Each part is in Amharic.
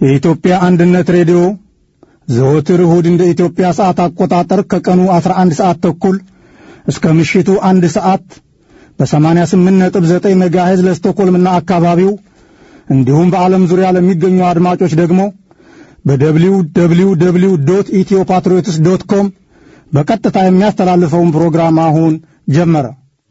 የኢትዮጵያ አንድነት ሬዲዮ ዘወትር እሁድ እንደ ኢትዮጵያ ሰዓት አቆጣጠር ከቀኑ 11 ሰዓት ተኩል እስከ ምሽቱ አንድ ሰዓት በ88.9 ሜጋሄዝ ለስቶኮልምና አካባቢው እንዲሁም በዓለም ዙሪያ ለሚገኙ አድማጮች ደግሞ በደብሊው ደብሊው ደብሊው ዶት ኢትዮ ፓትሪዮትስ ዶት ኮም በቀጥታ የሚያስተላልፈውን ፕሮግራም አሁን ጀመረ።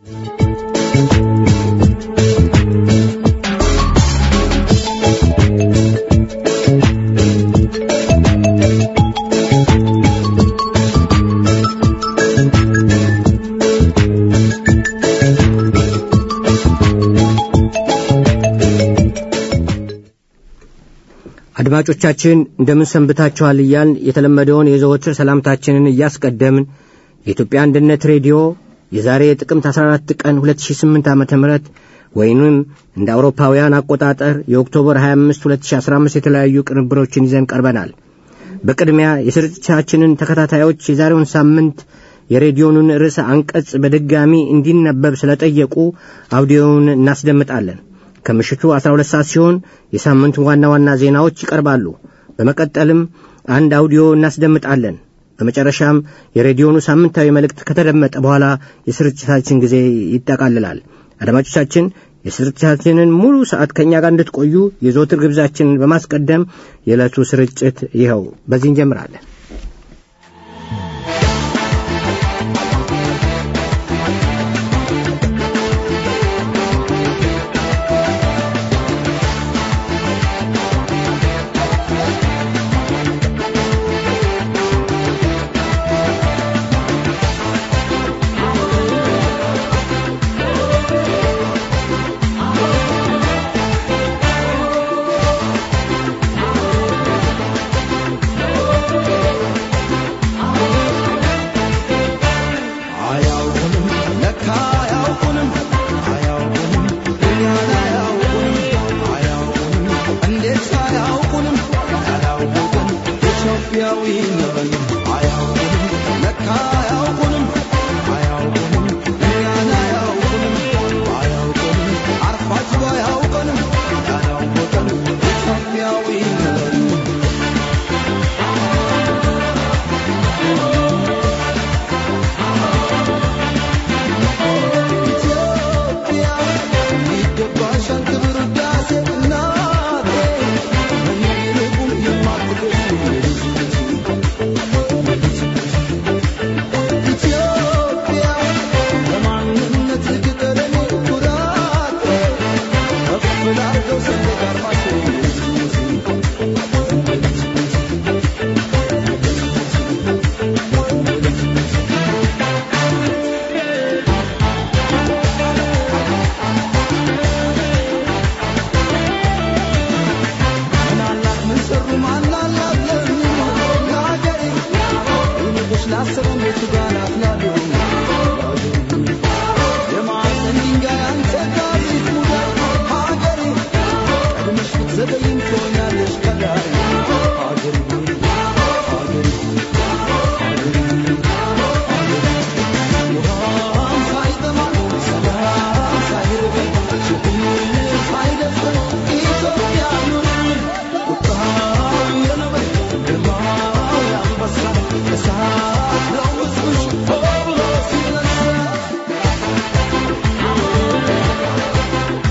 አድማጮቻችን እንደምን ሰንብታችኋል እያልን የተለመደውን የዘወትር ሰላምታችንን እያስቀደምን የኢትዮጵያ አንድነት ሬዲዮ የዛሬ ጥቅምት 14 ቀን 2008 ዓ ም ወይንም እንደ አውሮፓውያን አቆጣጠር የኦክቶበር 25 2015 የተለያዩ ቅንብሮችን ይዘን ቀርበናል። በቅድሚያ የስርጭታችንን ተከታታዮች የዛሬውን ሳምንት የሬዲዮኑን ርዕሰ አንቀጽ በድጋሚ እንዲነበብ ስለጠየቁ አውዲዮውን እናስደምጣለን። ከምሽቱ 12 ሰዓት ሲሆን የሳምንቱ ዋና ዋና ዜናዎች ይቀርባሉ። በመቀጠልም አንድ አውዲዮ እናስደምጣለን። በመጨረሻም የሬዲዮኑ ሳምንታዊ መልእክት ከተደመጠ በኋላ የስርጭታችን ጊዜ ይጠቃልላል። አድማጮቻችን የስርጭታችንን ሙሉ ሰዓት ከእኛ ጋር እንድትቆዩ የዘወትር ግብዛችንን በማስቀደም የዕለቱ ስርጭት ይኸው በዚህ እንጀምራለን።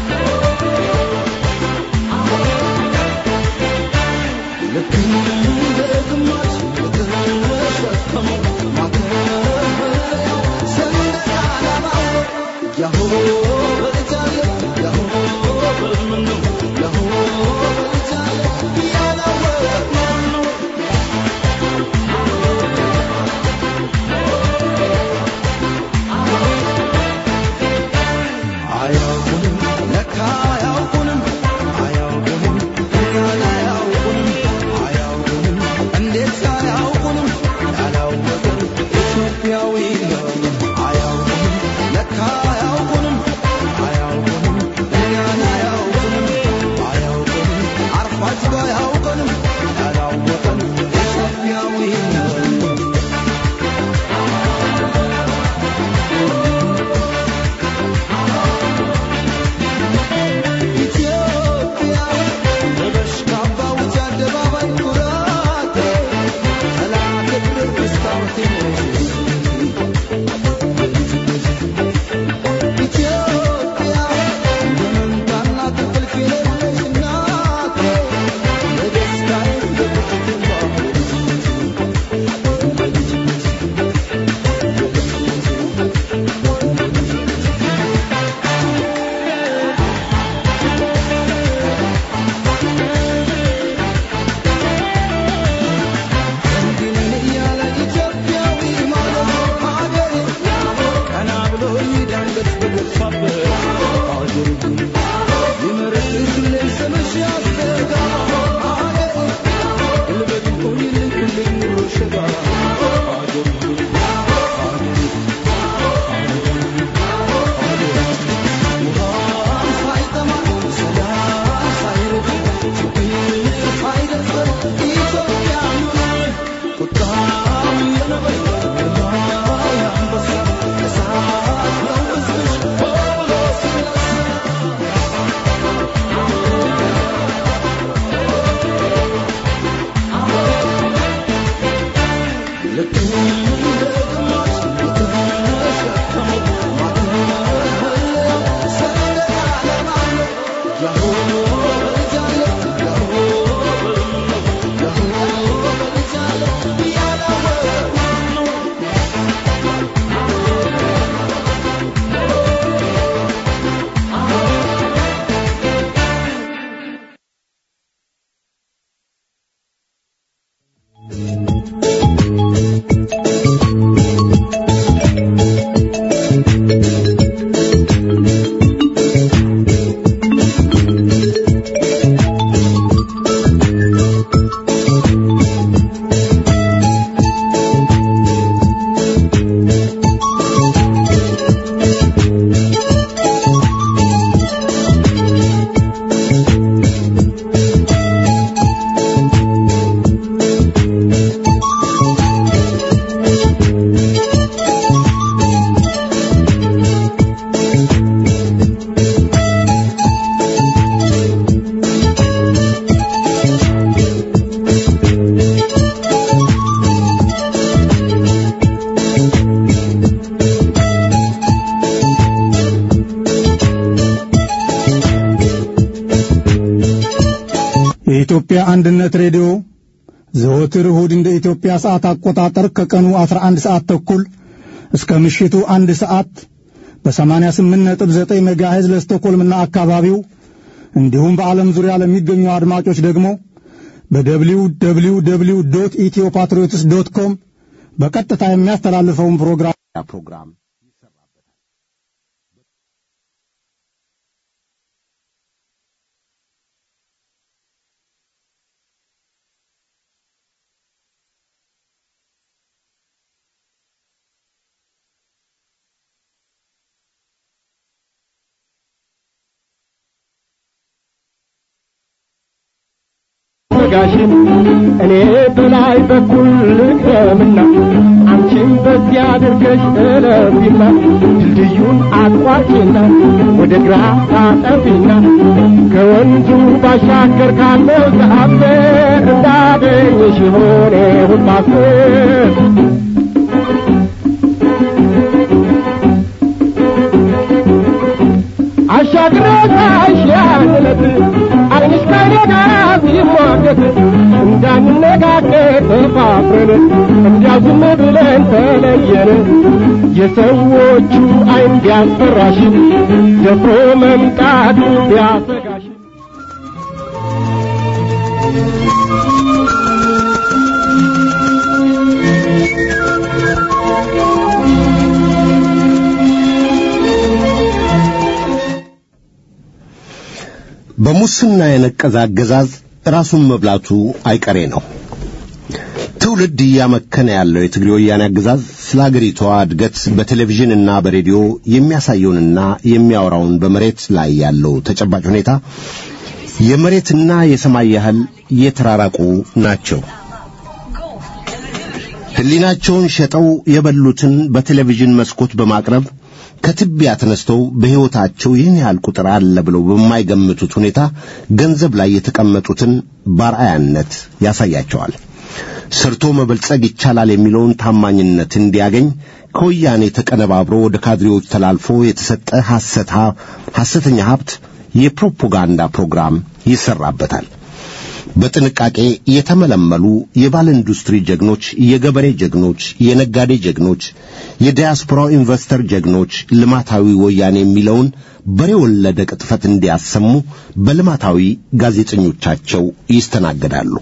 Look የኢትዮጵያ አንድነት ሬዲዮ ዘወትር እሁድ እንደ ኢትዮጵያ ሰዓት አቆጣጠር ከቀኑ 11 ሰዓት ተኩል እስከ ምሽቱ አንድ ሰዓት በ88.9 ሜጋሄዝ ለስቶኮልምና አካባቢው እንዲሁም በዓለም ዙሪያ ለሚገኙ አድማጮች ደግሞ በደብሊው ደብሊው ደብሊው ዶት ኢትዮ ፓትሪዮትስ ዶት ኮም በቀጥታ የሚያስተላልፈውን ፕሮግራም ፕሮግራም ጋሽን እኔ በላይ በኩል ልቅረምና አንቺም በዚያ አድርገሽ እለፊና ድልድዩን አቋርጪና ወደ ግራ ታጠፊና ከወንዙ ባሻገር ካለው ዛፍ እንዳገኝሽ ሆኔ ሁላስብ አሻግሮ ታሻለት አይንሽ ከኔ ጋር ሲሟገት እንዳንነጋገር ተፋፍረን እንዲያው ዝም ብለን ተለየን የሰዎቹ አይን ቢያስፈራሽ ደፍሮ መምጣቱ ቢያሰጋሽ በሙስና የነቀዘ አገዛዝ ራሱን መብላቱ አይቀሬ ነው። ትውልድ እያመከነ ያለው የትግሬ ወያኔ አገዛዝ ስለ አገሪቷ እድገት በቴሌቪዥንና በሬዲዮ የሚያሳየውንና የሚያወራውን በመሬት ላይ ያለው ተጨባጭ ሁኔታ የመሬትና የሰማይ ያህል የተራራቁ ናቸው። ሕሊናቸውን ሸጠው የበሉትን በቴሌቪዥን መስኮት በማቅረብ ከትቢያ ተነስተው በሕይወታቸው ይህን ያህል ቁጥር አለ ብለው በማይገምቱት ሁኔታ ገንዘብ ላይ የተቀመጡትን ባርአያነት ያሳያቸዋል። ሰርቶ መበልጸግ ይቻላል የሚለውን ታማኝነት እንዲያገኝ ከወያኔ ተቀነባብሮ ወደ ካድሬዎች ተላልፎ የተሰጠ ሐሰተኛ ሀብት የፕሮፓጋንዳ ፕሮግራም ይሰራበታል። በጥንቃቄ የተመለመሉ የባለ ኢንዱስትሪ ጀግኖች፣ የገበሬ ጀግኖች፣ የነጋዴ ጀግኖች፣ የዲያስፖራው ኢንቨስተር ጀግኖች ልማታዊ ወያኔ የሚለውን በሬ ወለደ ቅጥፈት እንዲያሰሙ በልማታዊ ጋዜጠኞቻቸው ይስተናገዳሉ።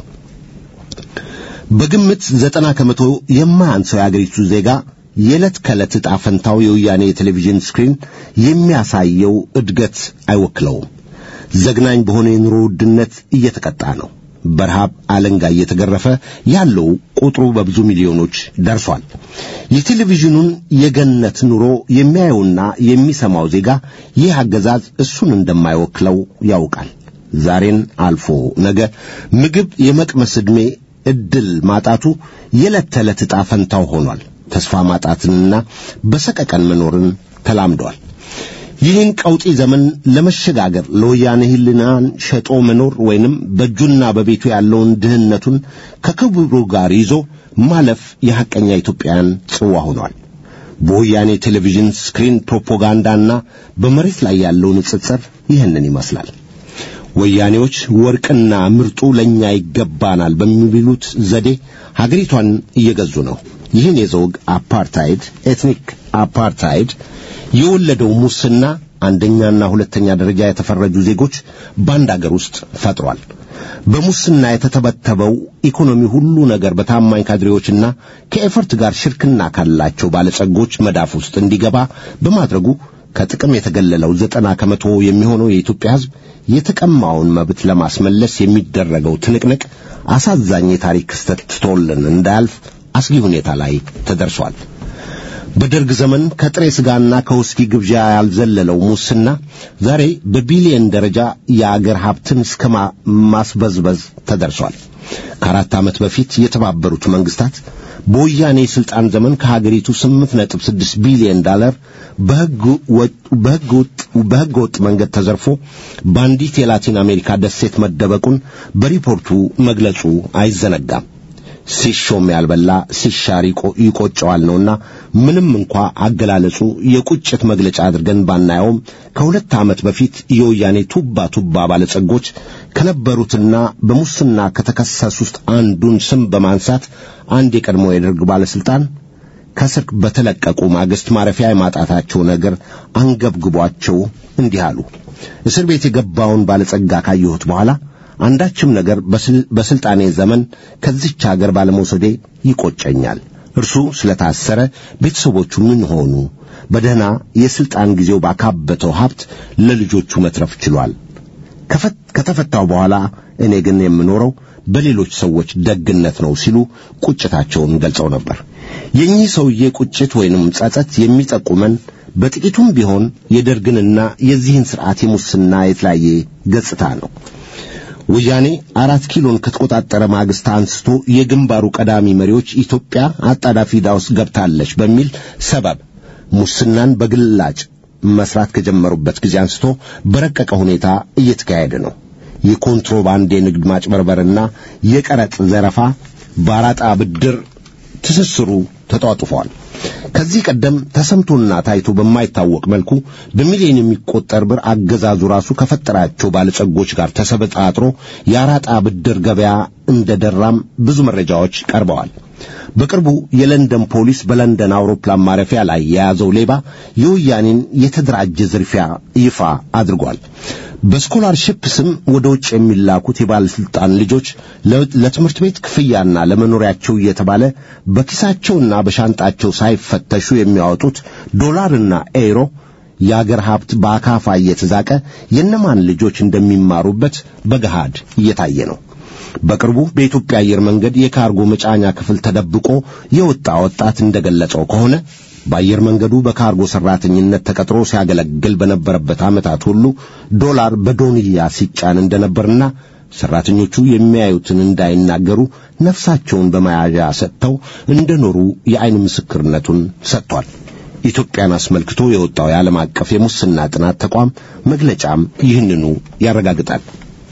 በግምት ዘጠና ከመቶ የማያንሰው የአገሪቱ ዜጋ የዕለት ከዕለት ዕጣ ፈንታው የወያኔ የቴሌቪዥን ስክሪን የሚያሳየው እድገት አይወክለውም። ዘግናኝ በሆነ የኑሮ ውድነት እየተቀጣ ነው። በረሃብ አለንጋ እየተገረፈ ያለው ቁጥሩ በብዙ ሚሊዮኖች ደርሷል። የቴሌቪዥኑን የገነት ኑሮ የሚያየውና የሚሰማው ዜጋ ይህ አገዛዝ እሱን እንደማይወክለው ያውቃል። ዛሬን አልፎ ነገ ምግብ የመቅመስ ዕድሜ ዕድል ማጣቱ የዕለት ተዕለት ዕጣ ፈንታው ሆኗል። ተስፋ ማጣትንና በሰቀቀን መኖርን ተላምዷል። ይህን ቀውጢ ዘመን ለመሸጋገር ለወያኔ ሕሊናን ሸጦ መኖር ወይንም በእጁና በቤቱ ያለውን ድህነቱን ከክብሩ ጋር ይዞ ማለፍ የሐቀኛ ኢትዮጵያን ጽዋ ሆኗል። በወያኔ ቴሌቪዥን ስክሪን ፕሮፓጋንዳና በመሬት ላይ ያለው ንጽጽር ይህንን ይመስላል። ወያኔዎች ወርቅና ምርጡ ለእኛ ይገባናል በሚሉት ዘዴ ሀገሪቷን እየገዙ ነው። ይህን የዘውግ አፓርታይድ ኤትኒክ አፓርታይድ የወለደው ሙስና አንደኛና ሁለተኛ ደረጃ የተፈረጁ ዜጎች በአንድ አገር ውስጥ ፈጥሯል። በሙስና የተተበተበው ኢኮኖሚ ሁሉ ነገር በታማኝ ካድሬዎችና ከኤፈርት ጋር ሽርክና ካላቸው ባለጸጎች መዳፍ ውስጥ እንዲገባ በማድረጉ ከጥቅም የተገለለው ዘጠና ከመቶ የሚሆነው የኢትዮጵያ ሕዝብ የተቀማውን መብት ለማስመለስ የሚደረገው ትንቅንቅ አሳዛኝ የታሪክ ክስተት ትቶልን እንዳያልፍ አስጊ ሁኔታ ላይ ተደርሷል። በደርግ ዘመን ከጥሬ ሥጋና ከውስኪ ግብዣ ያልዘለለው ሙስና ዛሬ በቢሊየን ደረጃ የአገር ሀብትን እስከ ማስበዝበዝ ተደርሷል። ከአራት ዓመት በፊት የተባበሩት መንግስታት በወያኔ የሥልጣን ዘመን ከሀገሪቱ ስምንት ነጥብ ስድስት ቢሊየን ዳለር በሕገ ወጥ መንገድ ተዘርፎ በአንዲት የላቲን አሜሪካ ደሴት መደበቁን በሪፖርቱ መግለጹ አይዘነጋም። ሲሾም ያልበላ ሲሻር ይቆ- ይቆጨዋል ነውና ምንም እንኳ አገላለጹ የቁጭት መግለጫ አድርገን ባናየውም ከሁለት ዓመት በፊት የወያኔ ቱባ ቱባ ባለጸጎች ከነበሩትና በሙስና ከተከሰሱት አንዱን ስም በማንሳት አንድ የቀድሞ የደርግ ባለስልጣን ከስር በተለቀቁ ማግስት ማረፊያ የማጣታቸው ነገር አንገብግቧቸው እንዲህ አሉ። እስር ቤት የገባውን ባለጸጋ ካየሁት በኋላ አንዳችም ነገር በስል- በስልጣኔ ዘመን ከዚች አገር ባለመውሰዴ ይቆጨኛል። እርሱ ስለታሰረ ቤተሰቦቹ ምን ሆኑ? በደህና የስልጣን ጊዜው ባካበተው ሀብት ለልጆቹ መትረፍ ችሏል። ከፈት- ከተፈታው በኋላ እኔ ግን የምኖረው በሌሎች ሰዎች ደግነት ነው ሲሉ ቁጭታቸውን ገልጸው ነበር። የኚህ ሰውዬ ቁጭት ወይንም ጸጸት የሚጠቁመን በጥቂቱም ቢሆን የደርግንና የዚህን ሥርዓት የሙስና የተለያየ ገጽታ ነው። ወያኔ አራት ኪሎን ከተቆጣጠረ ማግስት አንስቶ የግንባሩ ቀዳሚ መሪዎች ኢትዮጵያ አጣዳፊ ዕዳ ውስጥ ገብታለች በሚል ሰበብ ሙስናን በግላጭ መስራት ከጀመሩበት ጊዜ አንስቶ በረቀቀ ሁኔታ እየተካሄደ ነው። የኮንትሮባንድ የንግድ ማጭበርበርና የቀረጥ ዘረፋ በአራጣ ብድር ትስስሩ ተጧጡፏል። ከዚህ ቀደም ተሰምቶና ታይቶ በማይታወቅ መልኩ በሚሊዮን የሚቆጠር ብር አገዛዙ ራሱ ከፈጠራቸው ባለጸጎች ጋር ተሰበጣጥሮ የአራጣ ብድር ገበያ እንደደራም ብዙ መረጃዎች ቀርበዋል። በቅርቡ የለንደን ፖሊስ በለንደን አውሮፕላን ማረፊያ ላይ የያዘው ሌባ የወያኔን የተደራጀ ዝርፊያ ይፋ አድርጓል። በስኮላርሺፕ ስም ወደ ውጭ የሚላኩት የባለስልጣን ልጆች ለ- ለትምህርት ቤት ክፍያና ለመኖሪያቸው እየተባለ በኪሳቸውና በሻንጣቸው ሳይፈተሹ የሚያወጡት ዶላርና ኤሮ የአገር ሀብት በአካፋ እየተዛቀ የእነማን ልጆች እንደሚማሩበት በገሃድ እየታየ ነው። በቅርቡ በኢትዮጵያ አየር መንገድ የካርጎ መጫኛ ክፍል ተደብቆ የወጣ ወጣት እንደገለጸው ከሆነ በአየር መንገዱ በካርጎ ሰራተኝነት ተቀጥሮ ሲያገለግል በነበረበት ዓመታት ሁሉ ዶላር በዶንያ ሲጫን እንደነበርና ሰራተኞቹ የሚያዩትን እንዳይናገሩ ነፍሳቸውን በመያዣ ሰጥተው እንደኖሩ የዓይን ምስክርነቱን ሰጥቷል። ኢትዮጵያን አስመልክቶ የወጣው የዓለም አቀፍ የሙስና ጥናት ተቋም መግለጫም ይህንኑ ያረጋግጣል።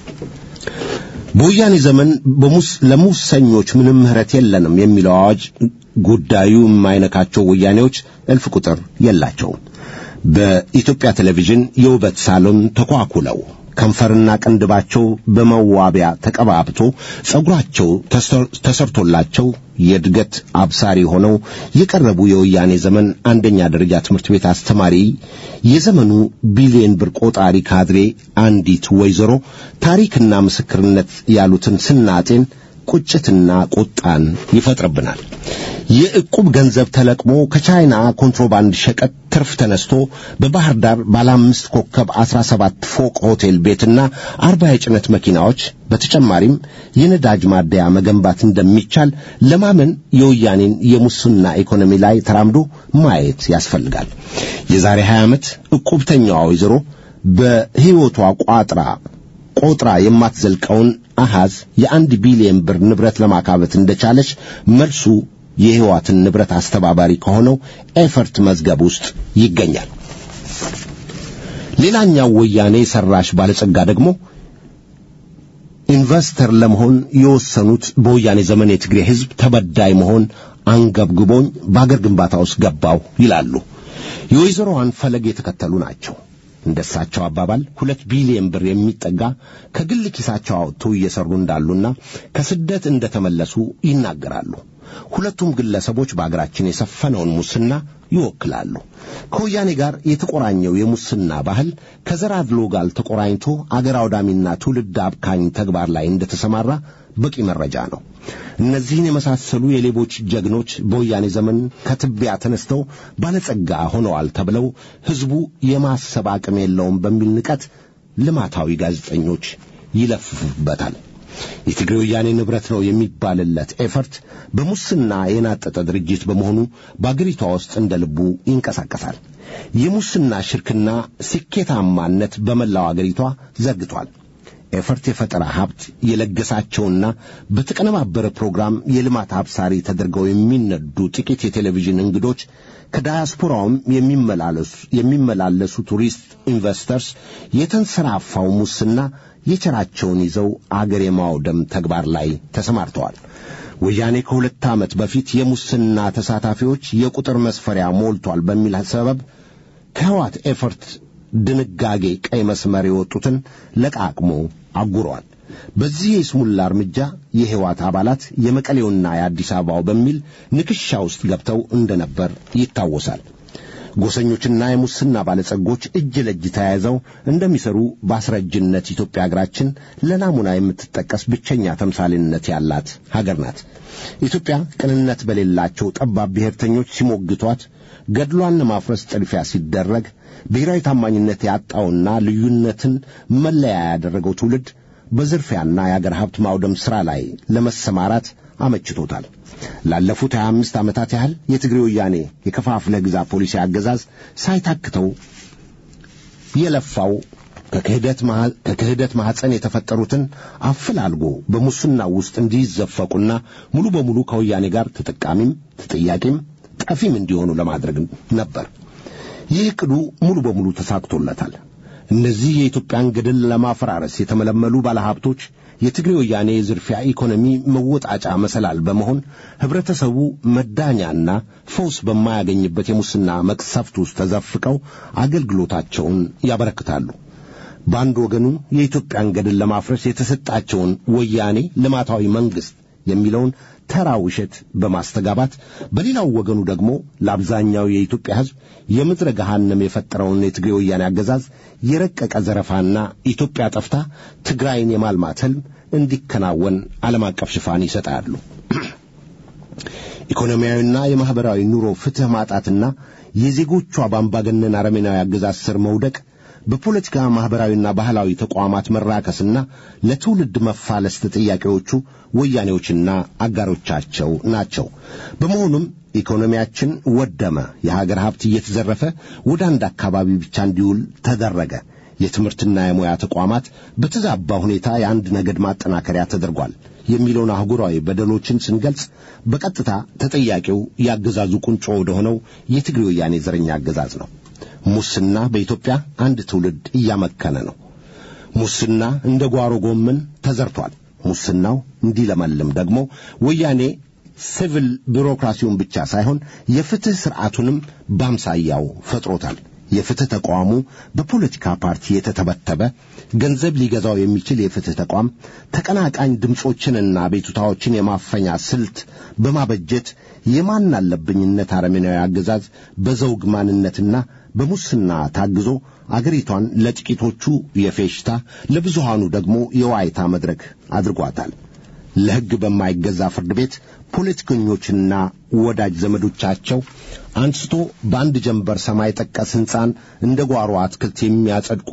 በወያኔ ዘመን በሙስ ለሙሰኞች ምንም ምህረት የለንም የሚለው አዋጅ ጉዳዩ የማይነካቸው ወያኔዎች እልፍ ቁጥር የላቸውም። በኢትዮጵያ ቴሌቪዥን የውበት ሳሎን ተኳኩለው ከንፈርና ቅንድባቸው በመዋቢያ ተቀባብቶ ጸጉራቸው ተሰር- ተሰርቶላቸው የእድገት አብሳሪ ሆነው የቀረቡ የወያኔ ዘመን አንደኛ ደረጃ ትምህርት ቤት አስተማሪ የዘመኑ ቢሊየን ብር ቆጣሪ ካድሬ አንዲት ወይዘሮ ታሪክና ምስክርነት ያሉትን ስናጤን ቁጭትና ቁጣን ይፈጥርብናል። የዕቁብ ገንዘብ ተለቅሞ ከቻይና ኮንትሮባንድ ሸቀጥ ትርፍ ተነስቶ በባህር ዳር ባለ አምስት ኮከብ አስራ ሰባት ፎቅ ሆቴል ቤትና አርባ የጭነት መኪናዎች በተጨማሪም የነዳጅ ማደያ መገንባት እንደሚቻል ለማመን የወያኔን የሙስና ኢኮኖሚ ላይ ተራምዶ ማየት ያስፈልጋል። የዛሬ 20 ዓመት ዕቁብተኛዋ ወይዘሮ በሕይወቷ ቋጥራ ቆጥራ የማትዘልቀውን አሃዝ የአንድ ቢሊየን ብር ንብረት ለማካበት እንደቻለች መልሱ የሕይዋትን ንብረት አስተባባሪ ከሆነው ኤፈርት መዝገብ ውስጥ ይገኛል። ሌላኛው ወያኔ ሰራሽ ባለጸጋ ደግሞ ኢንቨስተር ለመሆን የወሰኑት በወያኔ ዘመን የትግሬ ሕዝብ ተበዳይ መሆን አንገብግቦኝ በአገር ግንባታ ውስጥ ገባሁ ይላሉ። የወይዘሮዋን ፈለግ የተከተሉ ናቸው። እንደሳቸው አባባል ሁለት ቢሊየን ብር የሚጠጋ ከግል ኪሳቸው አውጥተው እየሰሩ እንዳሉና ከስደት እንደተመለሱ ይናገራሉ። ሁለቱም ግለሰቦች በአገራችን የሰፈነውን ሙስና ይወክላሉ። ከወያኔ ጋር የተቆራኘው የሙስና ባህል ከዘር አድሎ ጋር ተቆራኝቶ አገር አውዳሚና ትውልድ አብካኝ ተግባር ላይ እንደተሰማራ በቂ መረጃ ነው። እነዚህን የመሳሰሉ የሌቦች ጀግኖች በወያኔ ዘመን ከትቢያ ተነስተው ባለጸጋ ሆነዋል ተብለው ሕዝቡ የማሰብ አቅም የለውም በሚል ንቀት ልማታዊ ጋዜጠኞች ይለፍፉበታል። የትግሬ ወያኔ ንብረት ነው የሚባልለት ኤፈርት በሙስና የናጠጠ ድርጅት በመሆኑ በአገሪቷ ውስጥ እንደ ልቡ ይንቀሳቀሳል። የሙስና ሽርክና ስኬታማነት በመላው አገሪቷ ዘርግቷል። ኤፈርት የፈጠራ ሀብት የለገሳቸውና በተቀነባበረ ፕሮግራም የልማት አብሳሪ ተደርገው የሚነዱ ጥቂት የቴሌቪዥን እንግዶች ከዳያስፖራውም የሚመላለሱ ቱሪስት ኢንቨስተርስ የተንሰራፋው ሙስና የቸራቸውን ይዘው አገር የማውደም ተግባር ላይ ተሰማርተዋል። ወያኔ ከሁለት ዓመት በፊት የሙስና ተሳታፊዎች የቁጥር መስፈሪያ ሞልቷል በሚል ሰበብ ከህዋት ኤፈርት ድንጋጌ ቀይ መስመር የወጡትን ለቃቅሞ አጉረዋል። በዚህ የስሙላ እርምጃ የህዋት አባላት የመቀሌውና የአዲስ አበባው በሚል ንክሻ ውስጥ ገብተው እንደነበር ይታወሳል። ጎሰኞችና የሙስና ባለጸጎች እጅ ለእጅ ተያይዘው እንደሚሰሩ በአስረጅነት ኢትዮጵያ ሀገራችን ለናሙና የምትጠቀስ ብቸኛ ተምሳሌነት ያላት ሀገር ናት። ኢትዮጵያ ቅንነት በሌላቸው ጠባብ ብሔርተኞች ሲሞግቷት፣ ገድሏን ለማፍረስ ጥድፊያ ሲደረግ፣ ብሔራዊ ታማኝነት ያጣውና ልዩነትን መለያ ያደረገው ትውልድ በዝርፊያና የአገር ሀብት ማውደም ሥራ ላይ ለመሰማራት አመችቶታል። ላለፉት 25 ዓመታት ያህል የትግሬ ወያኔ የከፋፍለ ግዛ ፖሊሲ አገዛዝ ሳይታክተው የለፋው ከክህደት ማኅፀን የተፈጠሩትን አፈላልጎ በሙስና ውስጥ እንዲዘፈቁና ሙሉ በሙሉ ከወያኔ ጋር ተጠቃሚም ተጠያቂም ጠፊም እንዲሆኑ ለማድረግ ነበር። ይህ ዕቅዱ ሙሉ በሙሉ ተሳክቶለታል። እነዚህ የኢትዮጵያን ገድል ለማፈራረስ የተመለመሉ ባለሀብቶች የትግሬ ወያኔ የዝርፊያ ኢኮኖሚ መወጣጫ መሰላል በመሆን ህብረተሰቡ መዳኛና ፈውስ በማያገኝበት የሙስና መቅሰፍት ውስጥ ተዘፍቀው አገልግሎታቸውን ያበረክታሉ። በአንድ ወገኑ የኢትዮጵያን ገድል ለማፍረስ የተሰጣቸውን ወያኔ ልማታዊ መንግሥት የሚለውን ተራ ውሸት በማስተጋባት በሌላው ወገኑ ደግሞ ለአብዛኛው የኢትዮጵያ ሕዝብ የምድረ ገሃነም የፈጠረውን የትግሬ ወያኔ አገዛዝ የረቀቀ ዘረፋና ኢትዮጵያ ጠፍታ ትግራይን የማልማት ሕልም እንዲከናወን ዓለም አቀፍ ሽፋን ይሰጣሉ። ኢኮኖሚያዊና የማኅበራዊ ኑሮ ፍትሕ ማጣትና የዜጎቿ በአምባገነን አረመኔያዊ አገዛዝ ስር መውደቅ በፖለቲካ ማኅበራዊና ባህላዊ ተቋማት መራከስና ለትውልድ መፋለስ ተጠያቂዎቹ ወያኔዎችና አጋሮቻቸው ናቸው። በመሆኑም ኢኮኖሚያችን ወደመ፣ የሀገር ሀብት እየተዘረፈ ወደ አንድ አካባቢ ብቻ እንዲውል ተደረገ። የትምህርትና የሙያ ተቋማት በተዛባ ሁኔታ የአንድ ነገድ ማጠናከሪያ ተደርጓል የሚለውን አህጉራዊ በደሎችን ስንገልጽ በቀጥታ ተጠያቂው የአገዛዙ ቁንጮ ወደ ሆነው የትግሬ ወያኔ ዘረኛ አገዛዝ ነው። ሙስና በኢትዮጵያ አንድ ትውልድ እያመከነ ነው። ሙስና እንደ ጓሮ ጎመን ተዘርቷል። ሙስናው እንዲለመልም ደግሞ ወያኔ ሲቪል ቢሮክራሲውን ብቻ ሳይሆን የፍትሕ ሥርዓቱንም በአምሳያው ፈጥሮታል። የፍትሕ ተቋሙ በፖለቲካ ፓርቲ የተተበተበ ገንዘብ ሊገዛው የሚችል የፍትሕ ተቋም ተቀናቃኝ ድምፆችንና ቤቱታዎችን የማፈኛ ስልት በማበጀት የማን አለብኝነት አረመኔያዊ አገዛዝ በዘውግ ማንነትና በሙስና ታግዞ አገሪቷን ለጥቂቶቹ የፌሽታ ለብዙሃኑ ደግሞ የዋይታ መድረክ አድርጓታል። ለሕግ በማይገዛ ፍርድ ቤት ፖለቲከኞችና ወዳጅ ዘመዶቻቸው አንስቶ በአንድ ጀንበር ሰማይ ጠቀስ ሕንፃን እንደ ጓሮ አትክልት የሚያጸድቁ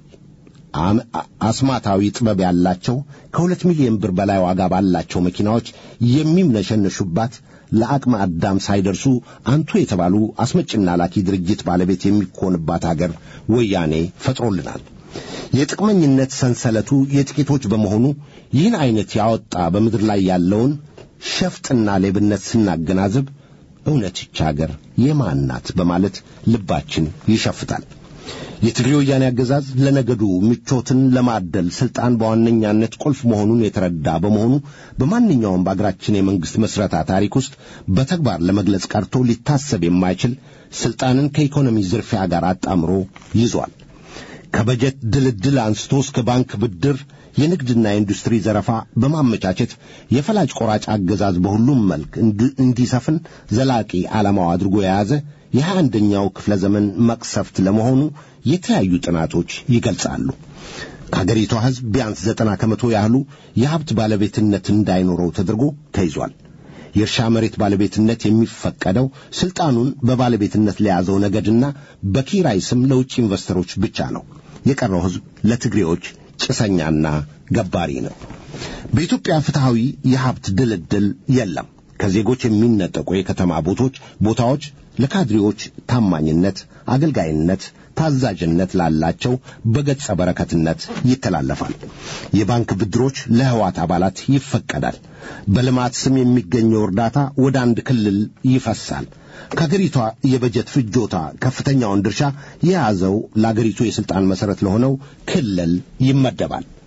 አስማታዊ ጥበብ ያላቸው ከሁለት ሚሊዮን ብር በላይ ዋጋ ባላቸው መኪናዎች የሚምነሸነሹባት ለአቅመ አዳም ሳይደርሱ አንቱ የተባሉ አስመጭና ላኪ ድርጅት ባለቤት የሚኮንባት አገር ወያኔ ፈጥሮልናል። የጥቅመኝነት ሰንሰለቱ የጥቂቶች በመሆኑ ይህን ዐይነት ያወጣ በምድር ላይ ያለውን ሸፍጥና ሌብነት ስናገናዝብ እውነት ይች አገር የማን ናት በማለት ልባችን ይሸፍታል። የትግሬ ወያኔ አገዛዝ ለነገዱ ምቾትን ለማደል ስልጣን በዋነኛነት ቁልፍ መሆኑን የተረዳ በመሆኑ በማንኛውም በአገራችን የመንግሥት መስረታ ታሪክ ውስጥ በተግባር ለመግለጽ ቀርቶ ሊታሰብ የማይችል ስልጣንን ከኢኮኖሚ ዝርፊያ ጋር አጣምሮ ይዟል። ከበጀት ድልድል አንስቶ እስከ ባንክ ብድር፣ የንግድና የኢንዱስትሪ ዘረፋ በማመቻቸት የፈላጭ ቆራጭ አገዛዝ በሁሉም መልክ እንዲሰፍን ዘላቂ ዓላማው አድርጎ የያዘ የሀያ አንደኛው ክፍለ ዘመን መቅሰፍት ለመሆኑ የተለያዩ ጥናቶች ይገልጻሉ። ከአገሪቷ ሕዝብ ቢያንስ ዘጠና ከመቶ ያህሉ የሀብት ባለቤትነት እንዳይኖረው ተደርጎ ተይዟል። የእርሻ መሬት ባለቤትነት የሚፈቀደው ስልጣኑን በባለቤትነት ለያዘው ነገድና በኪራይ ስም ለውጭ ኢንቨስተሮች ብቻ ነው። የቀረው ሕዝብ ለትግሬዎች ጭሰኛና ገባሪ ነው። በኢትዮጵያ ፍትሐዊ የሀብት ድልድል የለም። ከዜጎች የሚነጠቁ የከተማ ቦቶች ቦታዎች ለካድሬዎች ታማኝነት፣ አገልጋይነት፣ ታዛዥነት ላላቸው በገጸ በረከትነት ይተላለፋል። የባንክ ብድሮች ለህዋት አባላት ይፈቀዳል። በልማት ስም የሚገኘው እርዳታ ወደ አንድ ክልል ይፈሳል። ከአገሪቷ የበጀት ፍጆታ ከፍተኛውን ድርሻ የያዘው ለአገሪቱ የሥልጣን መሠረት ለሆነው ክልል ይመደባል።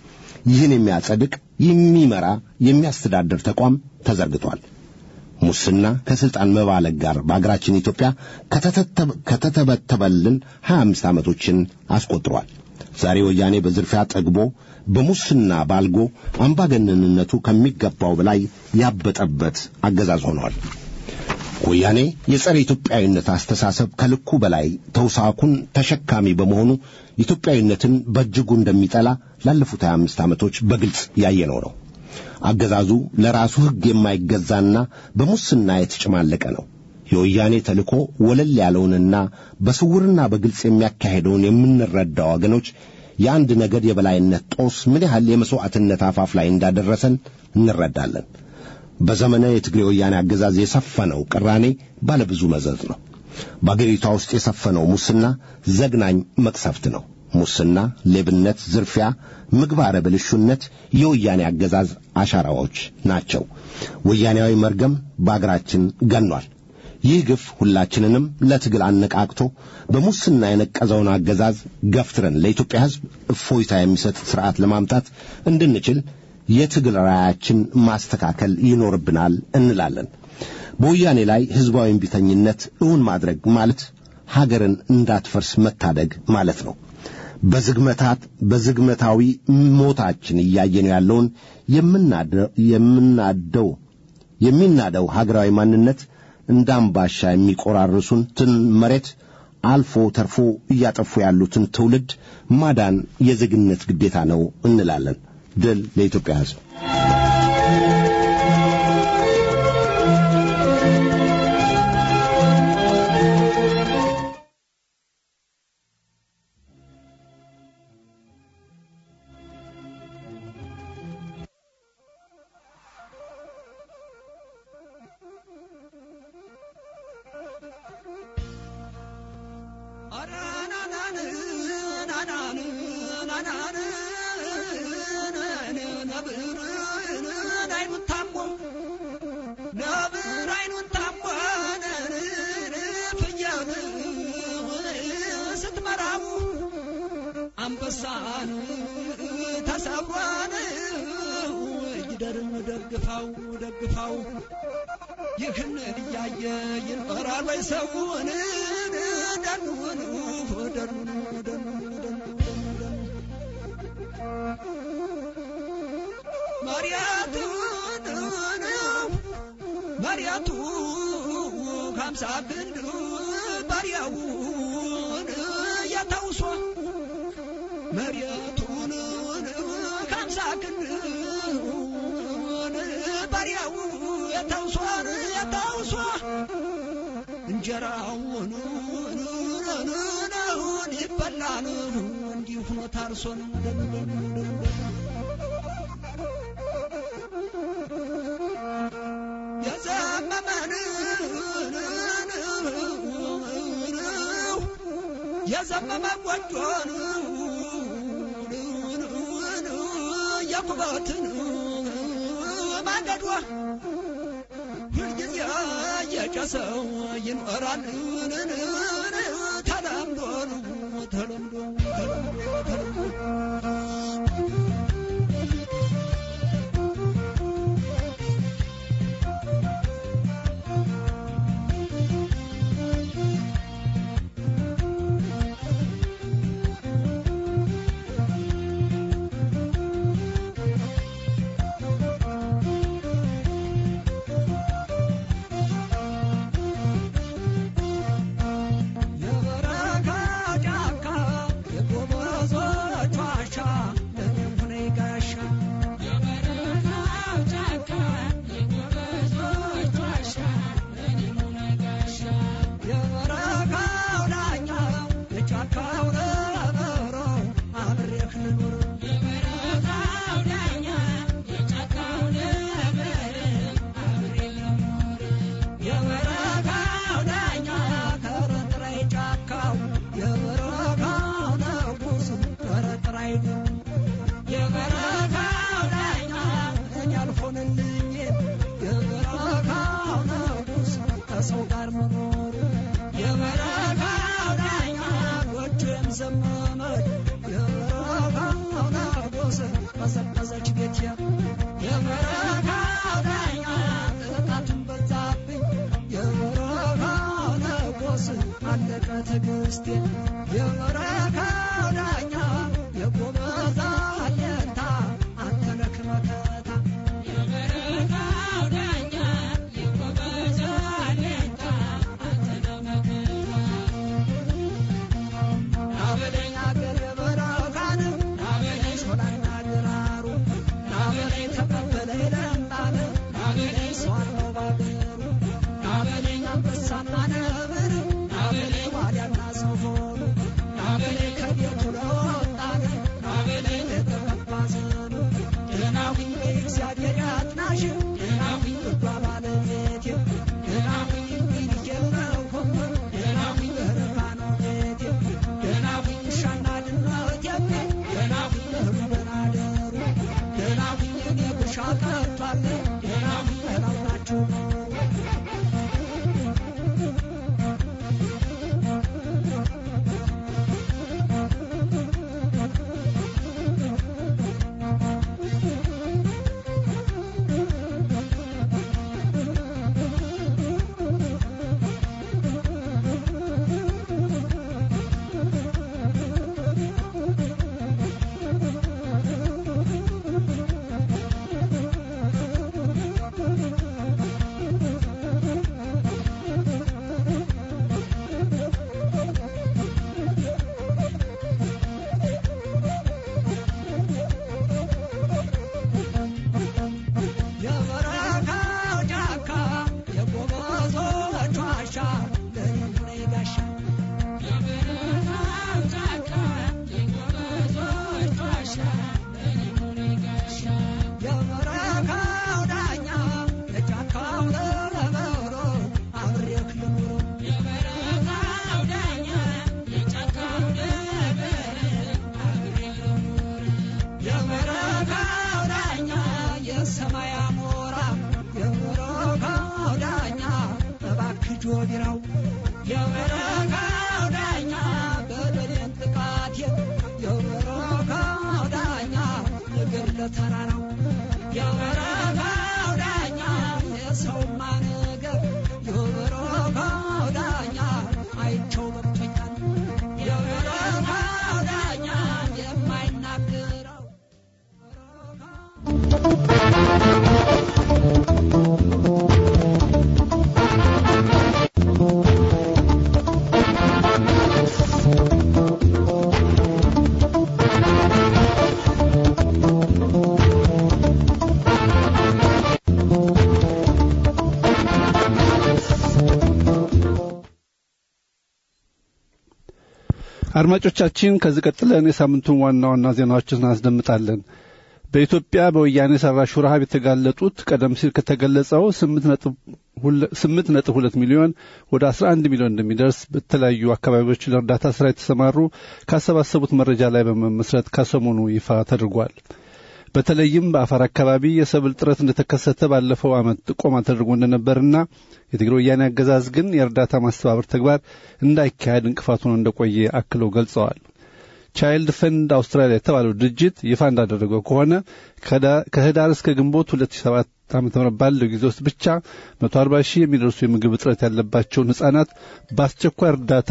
ይህን የሚያጸድቅ የሚመራ የሚያስተዳድር ተቋም ተዘርግቷል። ሙስና ከስልጣን መባለግ ጋር በአገራችን ኢትዮጵያ ከተተበተበልን 25 ዓመቶችን አስቆጥሯል። ዛሬ ወያኔ በዝርፊያ ጠግቦ በሙስና ባልጎ አምባገነንነቱ ከሚገባው በላይ ያበጠበት አገዛዝ ሆኗል። ወያኔ የጸረ ኢትዮጵያዊነት አስተሳሰብ ከልኩ በላይ ተውሳኩን ተሸካሚ በመሆኑ ኢትዮጵያዊነትን በእጅጉ እንደሚጠላ ላለፉት 25 ዓመቶች በግልጽ ያየነው ነው። አገዛዙ ለራሱ ሕግ የማይገዛና በሙስና የተጨማለቀ ነው። የወያኔ ተልእኮ ወለል ያለውንና በስውርና በግልጽ የሚያካሄደውን የምንረዳው ወገኖች የአንድ ነገድ የበላይነት ጦስ ምን ያህል የመሥዋዕትነት አፋፍ ላይ እንዳደረሰን እንረዳለን። በዘመነ የትግሬ ወያኔ አገዛዝ የሰፈነው ቅራኔ ባለብዙ መዘዝ ነው። በአገሪቷ ውስጥ የሰፈነው ሙስና ዘግናኝ መቅሰፍት ነው። ሙስና፣ ሌብነት፣ ዝርፊያ፣ ምግባረ ብልሹነት የወያኔ አገዛዝ አሻራዎች ናቸው። ወያኔያዊ መርገም በአገራችን ገኗል። ይህ ግፍ ሁላችንንም ለትግል አነቃቅቶ በሙስና የነቀዘውን አገዛዝ ገፍትረን ለኢትዮጵያ ሕዝብ እፎይታ የሚሰጥ ሥርዓት ለማምጣት እንድንችል የትግል ራያችን ማስተካከል ይኖርብናል እንላለን። በወያኔ ላይ ሕዝባዊ እምቢተኝነት እውን ማድረግ ማለት ሀገርን እንዳትፈርስ መታደግ ማለት ነው። በዝግመታት በዝግመታዊ ሞታችን እያየነው ያለውን የምናደው የሚናደው ሀገራዊ ማንነት እንደ አምባሻ የሚቆራርሱን ትን መሬት አልፎ ተርፎ እያጠፉ ያሉትን ትውልድ ማዳን የዜግነት ግዴታ ነው እንላለን። ድል ለኢትዮጵያ ሕዝብ። አንበሳን ተሰብሯን ይደርን ደግፋው ደግፋው ይህን እያየ ይኖራል ወይ ሰውን ደኑን ደኑን ደኑን መሪያቱን መሪያቱ ከምሳ ግንድ ባሪያውን የተውሶ መሬቱን ከምሳ ክንውን ባሪያው የተውሷን የተውሷ እንጀራውን ይበላል እንዲሁ ሆኖ ታርሶን የዘመመን የዘመመ ጎጆን የኩበትን ማንደዷ ሁልጊዜ የጨሰው ይኖራል ተለምዶ ተለምዶ ተለምዶ የበረካ ጫካ የጎበዞች ዋሻ ትዕግስቴ የበረካው ዳኛ የጎበዛ አለታ አንተ ነህ መከታ የበረካው ዳኛ የጎበዛ አለታ አንተ ነህ መከታ ናበለኝ አገር በረካን ናበለኝ ሾላና ግራሩ ናበለኝ ተቀበለኝ ለምጣን ናበለኝ ሰዋለው ባገሩ ናበለኝ አንበሳና ነብር ናበለኝ ዋልያና ሰፎኑ ናበለኝ ከቤቱ ለወጣን ናበለኝ ለተቀባ ዘኑ ደህናሁኝ በእግዚአብሔር ያጥናሽ ደህናሁኝ ልባ ባለቤቴ ደህናሁኝ እንግዲህ የለሁም ደህናሁኝ በረካ ነው ቤቴ ደህናሁኝ ውሻና ድመቴ ደህናሁኝ እህሉ በናደሩ ደህናሁኝ እኔ ጉሻ ቀርቷል ደህናሁኝ እላውናችሁ ነው የበረካው ጫካ የጎበዞች ዋሻ ለይሁኔ ጋሻ የበረካው ጫካ የጎበዞች ዋሻ ለይሁኔ ጋሻ የበረካው ዳኛ የጫካው ለበሮ አብሬክ ልኑር የበረካው ዳኛ የጫካው ለበሮ አብሬክ ልኑር የበረካው ዳኛ የሰማይ አሞራ የበረካው ዳኛ እባክህ ጆቢራው የበረካው ዳኛ በደሌን ጥቃቴን የበረካው ዳኛ እግር ለተራራው የበረካው ዳኛ የሰውማ ነገር የበረካው ዳኛ አይቸው በቅቶኛል የበረካው ዳኛ የማይናገረው አድማጮቻችን ከዚህ ቀጥለን የሳምንቱን ዋና ዋና ዜናዎችን እናስደምጣለን። በኢትዮጵያ በወያኔ ሰራሹ ረሃብ የተጋለጡት ቀደም ሲል ከተገለጸው ስምንት ነጥብ ሁለት ሚሊዮን ወደ አስራ አንድ ሚሊዮን እንደሚደርስ በተለያዩ አካባቢዎች ለእርዳታ ስራ የተሰማሩ ካሰባሰቡት መረጃ ላይ በመመስረት ከሰሞኑ ይፋ ተደርጓል። በተለይም በአፋር አካባቢ የሰብል ጥረት እንደተከሰተ ባለፈው ዓመት ጥቆማ ተደርጎ እንደነበርና የትግራይ ወያኔ አገዛዝ ግን የእርዳታ ማስተባበር ተግባር እንዳይካሄድ እንቅፋት ሆኖ እንደቆየ አክለው ገልጸዋል። ቻይልድ ፈንድ አውስትራሊያ የተባለው ድርጅት ይፋ እንዳደረገው ከሆነ ከህዳር እስከ ግንቦት 2007 ዓ.ም ባለው ጊዜ ውስጥ ብቻ 140 ሺህ የሚደርሱ የምግብ እጥረት ያለባቸውን ህጻናት በአስቸኳይ እርዳታ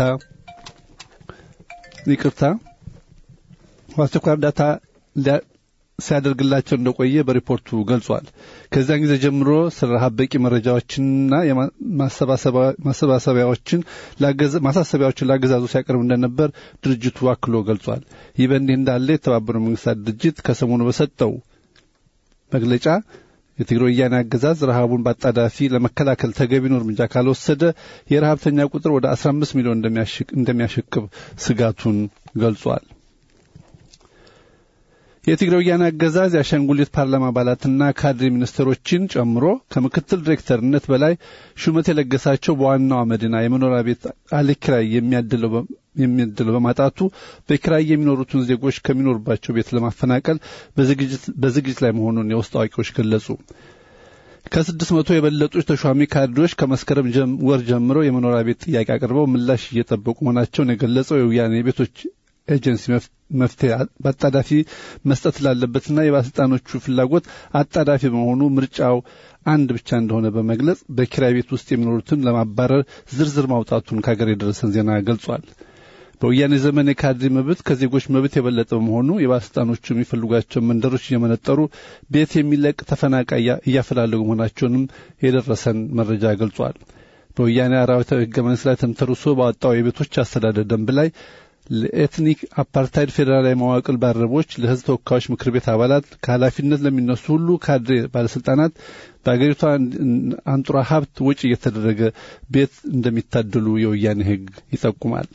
ይቅርታ በአስቸኳይ እርዳታ ሲያደርግላቸው እንደቆየ በሪፖርቱ ገልጿል። ከዚያን ጊዜ ጀምሮ ስለ ረሃብ በቂ መረጃዎችንና ማሰባሰቢያዎችን ማሳሰቢያዎችን ላገዛዙ ሲያቀርብ እንደነበር ድርጅቱ አክሎ ገልጿል። ይህ በእንዲህ እንዳለ የተባበሩት መንግስታት ድርጅት ከሰሞኑ በሰጠው መግለጫ የትግራይ ወያኔ አገዛዝ ረሃቡን በአጣዳፊ ለመከላከል ተገቢውን እርምጃ ካልወሰደ የረሃብተኛ ቁጥር ወደ 15 ሚሊዮን እንደሚያሽቅብ ስጋቱን ገልጿል። የትግራይ ወያኔ አገዛዝ የአሻንጉሊት ፓርላማ አባላትና ካድሬ ሚኒስትሮችን ጨምሮ ከምክትል ዲሬክተርነት በላይ ሹመት የለገሳቸው በዋናዋ መዲና የመኖሪያ ቤት አለኪራይ የሚያድለው በማጣቱ በኪራይ የሚኖሩትን ዜጎች ከሚኖሩባቸው ቤት ለማፈናቀል በዝግጅት ላይ መሆኑን የውስጥ አዋቂዎች ገለጹ። ከስድስት መቶ የበለጡ ተሿሚ ካድሬዎች ከመስከረም ወር ጀምሮ የመኖሪያ ቤት ጥያቄ አቅርበው ምላሽ እየጠበቁ መሆናቸውን የገለጸው የወያኔ ቤቶች ኤጀንሲ መፍትሄ በአጣዳፊ መስጠት ላለበትና የባለስልጣኖቹ ፍላጎት አጣዳፊ በመሆኑ ምርጫው አንድ ብቻ እንደሆነ በመግለጽ በኪራይ ቤት ውስጥ የሚኖሩትን ለማባረር ዝርዝር ማውጣቱን ከሀገር የደረሰን ዜና ገልጿል። በወያኔ ዘመን የካድሬ መብት ከዜጎች መብት የበለጠ በመሆኑ የባለስልጣኖቹ የሚፈልጓቸው መንደሮች እየመነጠሩ ቤት የሚለቅ ተፈናቃይ እያፈላለጉ መሆናቸውንም የደረሰን መረጃ ገልጿል። በወያኔ አራዊታዊ ሕገ መንግስት ላይ ተንተርሶ ባወጣው የቤቶች አስተዳደር ደንብ ላይ ለኤትኒክ አፓርታይድ ፌዴራላዊ መዋቅር ባልደረቦች፣ ለህዝብ ተወካዮች ምክር ቤት አባላት፣ ከኃላፊነት ለሚነሱ ሁሉ ካድሬ ባለስልጣናት በአገሪቷ አንጡራ ሀብት ወጪ እየተደረገ ቤት እንደሚታደሉ የወያኔ ሕግ ይጠቁማል።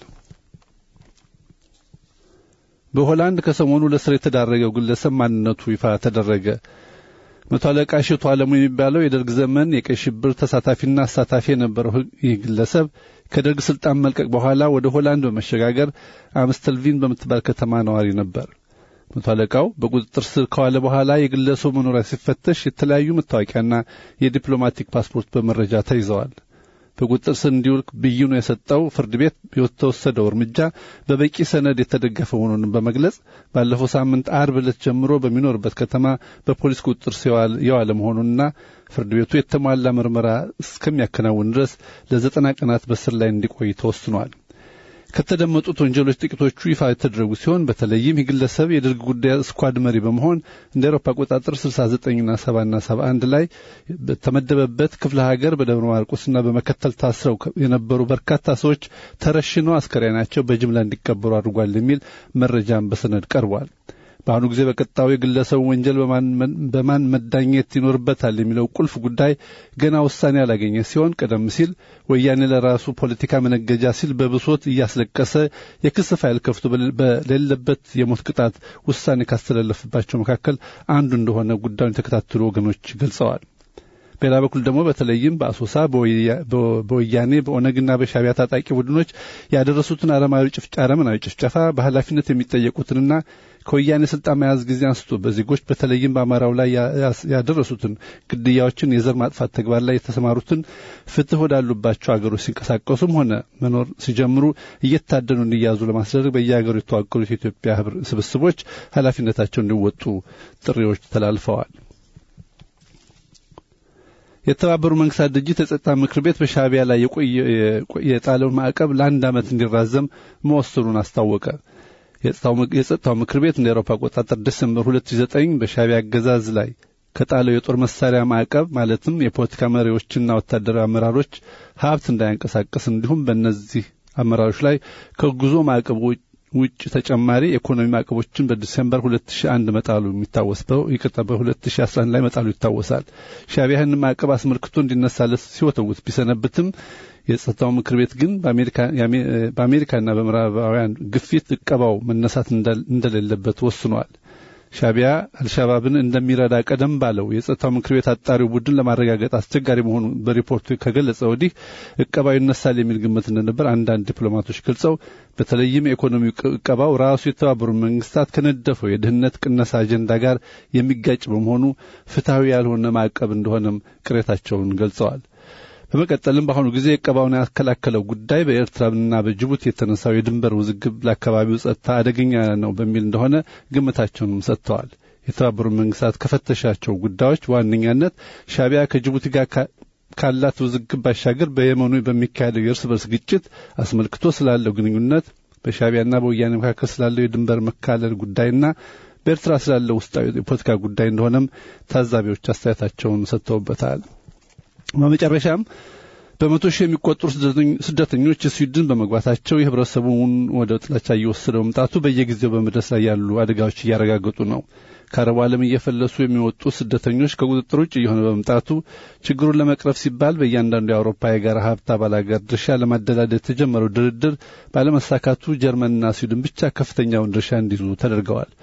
በሆላንድ ከሰሞኑ ለስር የተዳረገው ግለሰብ ማንነቱ ይፋ ተደረገ። መቶ አለቃ እሸቱ አለሙ የሚባለው የደርግ ዘመን የቀይ ሽብር ተሳታፊና አሳታፊ የነበረው ይህ ግለሰብ ከደርግ ስልጣን መልቀቅ በኋላ ወደ ሆላንድ በመሸጋገር አምስተልቪን በምትባል ከተማ ነዋሪ ነበር። መቶ አለቃው በቁጥጥር ስር ከዋለ በኋላ የግለሰቡ መኖሪያ ሲፈተሽ የተለያዩ መታወቂያና የዲፕሎማቲክ ፓስፖርት በመረጃ ተይዘዋል። በቁጥጥር ስር እንዲውል ብይኑ የሰጠው ፍርድ ቤት የተወሰደው እርምጃ በበቂ ሰነድ የተደገፈ መሆኑን በመግለጽ ባለፈው ሳምንት አርብ ዕለት ጀምሮ በሚኖርበት ከተማ በፖሊስ ቁጥጥር ስር የዋለ መሆኑንና ፍርድ ቤቱ የተሟላ ምርመራ እስከሚያከናውን ድረስ ለዘጠና ቀናት በስር ላይ እንዲቆይ ተወስኗል። ከተደመጡት ወንጀሎች ጥቂቶቹ ይፋ የተደረጉ ሲሆን በተለይም የግለሰብ የደርግ ጉዳይ ስኳድ መሪ በመሆን እንደ አውሮፓ አቆጣጠር 69ና 70ና 71 ላይ በተመደበበት ክፍለ ሀገር በደብረ ማርቆስና በመከተል ታስረው የነበሩ በርካታ ሰዎች ተረሽነው አስከሬናቸው በጅምላ እንዲቀበሩ አድርጓል የሚል መረጃም በሰነድ ቀርቧል። በአሁኑ ጊዜ በቀጣዩ የግለሰቡ ወንጀል በማን መዳኘት ይኖርበታል የሚለው ቁልፍ ጉዳይ ገና ውሳኔ ያላገኘ ሲሆን ቀደም ሲል ወያኔ ለራሱ ፖለቲካ መነገጃ ሲል በብሶት እያስለቀሰ የክስ ፋይል ከፍቶ በሌለበት የሞት ቅጣት ውሳኔ ካስተላለፍባቸው መካከል አንዱ እንደሆነ ጉዳዩን የተከታተሉ ወገኖች ገልጸዋል። በሌላ በኩል ደግሞ በተለይም በአሶሳ በወያኔ በኦነግና በሻቢያ ታጣቂ ቡድኖች ያደረሱትን አረመናዊ ጭፍጨፋ በኃላፊነት የሚጠየቁትንና ከወያኔ ስልጣን መያዝ ጊዜ አንስቶ በዜጎች በተለይም በአማራው ላይ ያደረሱትን ግድያዎችን፣ የዘር ማጥፋት ተግባር ላይ የተሰማሩትን ፍትህ ወዳሉባቸው አገሮች ሲንቀሳቀሱም ሆነ መኖር ሲጀምሩ እየታደኑ እንዲያዙ ለማስደረግ በየሀገሩ የተዋቀሩት የኢትዮጵያ ስብስቦች ኃላፊነታቸው እንዲወጡ ጥሪዎች ተላልፈዋል። የተባበሩ መንግስታት ድርጅት የጸጥታ ምክር ቤት በሻቢያ ላይ የጣለውን ማዕቀብ ለአንድ ዓመት እንዲራዘም መወሰኑን አስታወቀ። የጸጥታው ምክር ቤት እንደ አውሮፓ አቆጣጠር ዲሰምበር 2009 በሻቢያ አገዛዝ ላይ ከጣለው የጦር መሳሪያ ማዕቀብ ማለትም የፖለቲካ መሪዎችና ወታደራዊ አመራሮች ሀብት እንዳያንቀሳቀስ እንዲሁም በእነዚህ አመራሮች ላይ ከጉዞ ማዕቀብ ውጭ ተጨማሪ የኢኮኖሚ ማዕቀቦችን በዲሴምበር 2001 መጣሉ የሚታወስ በው ይቅርታ በ2011 ላይ መጣሉ ይታወሳል። ሻቢያ ይህን ማዕቀብ አስመልክቶ እንዲነሳለት ሲወተውት ቢሰነብትም የጸጥታው ምክር ቤት ግን በአሜሪካና በምዕራባውያን ግፊት እቀባው መነሳት እንደሌለበት ወስኗል። ሻቢያ አልሻባብን እንደሚረዳ ቀደም ባለው የጸጥታው ምክር ቤት አጣሪው ቡድን ለማረጋገጥ አስቸጋሪ መሆኑ በሪፖርቱ ከገለጸ ወዲህ እቀባው ይነሳል የሚል ግምት እንደነበር አንዳንድ ዲፕሎማቶች ገልጸው በተለይም የኢኮኖሚ እቀባው ራሱ የተባበሩ መንግስታት ከነደፈው የድህነት ቅነሳ አጀንዳ ጋር የሚጋጭ በመሆኑ ፍትሐዊ ያልሆነ ማዕቀብ እንደሆነም ቅሬታቸውን ገልጸዋል። በመቀጠልም በአሁኑ ጊዜ እቀባውን ያከላከለው ጉዳይ በኤርትራና በጅቡቲ የተነሳው የድንበር ውዝግብ ለአካባቢው ጸጥታ አደገኛ ነው በሚል እንደሆነ ግምታቸውንም ሰጥተዋል። የተባበሩት መንግስታት ከፈተሻቸው ጉዳዮች በዋነኛነት ሻቢያ ከጅቡቲ ጋር ካላት ውዝግብ ባሻገር በየመኑ በሚካሄደው የእርስ በርስ ግጭት አስመልክቶ ስላለው ግንኙነት፣ በሻቢያና በወያኔ መካከል ስላለው የድንበር መካለል ጉዳይና በኤርትራ ስላለው ውስጣዊ የፖለቲካ ጉዳይ እንደሆነም ታዛቢዎች አስተያየታቸውን ሰጥተውበታል። በመጨረሻም በመቶ ሺህ የሚቆጠሩ ስደተኞች ስዊድን በመግባታቸው የህብረተሰቡን ወደ ጥላቻ እየወሰደ መምጣቱ በየጊዜው በመድረስ ላይ ያሉ አደጋዎች እያረጋገጡ ነው። ከአረቡ ዓለም እየፈለሱ የሚወጡ ስደተኞች ከቁጥጥር ውጭ እየሆነ በመምጣቱ ችግሩን ለመቅረፍ ሲባል በእያንዳንዱ የአውሮፓ የጋራ ሀብት አባል ሀገር ድርሻ ለማደላደል የተጀመረው ድርድር ባለመሳካቱ ጀርመንና ስዊድን ብቻ ከፍተኛውን ድርሻ እንዲይዙ ተደርገዋል።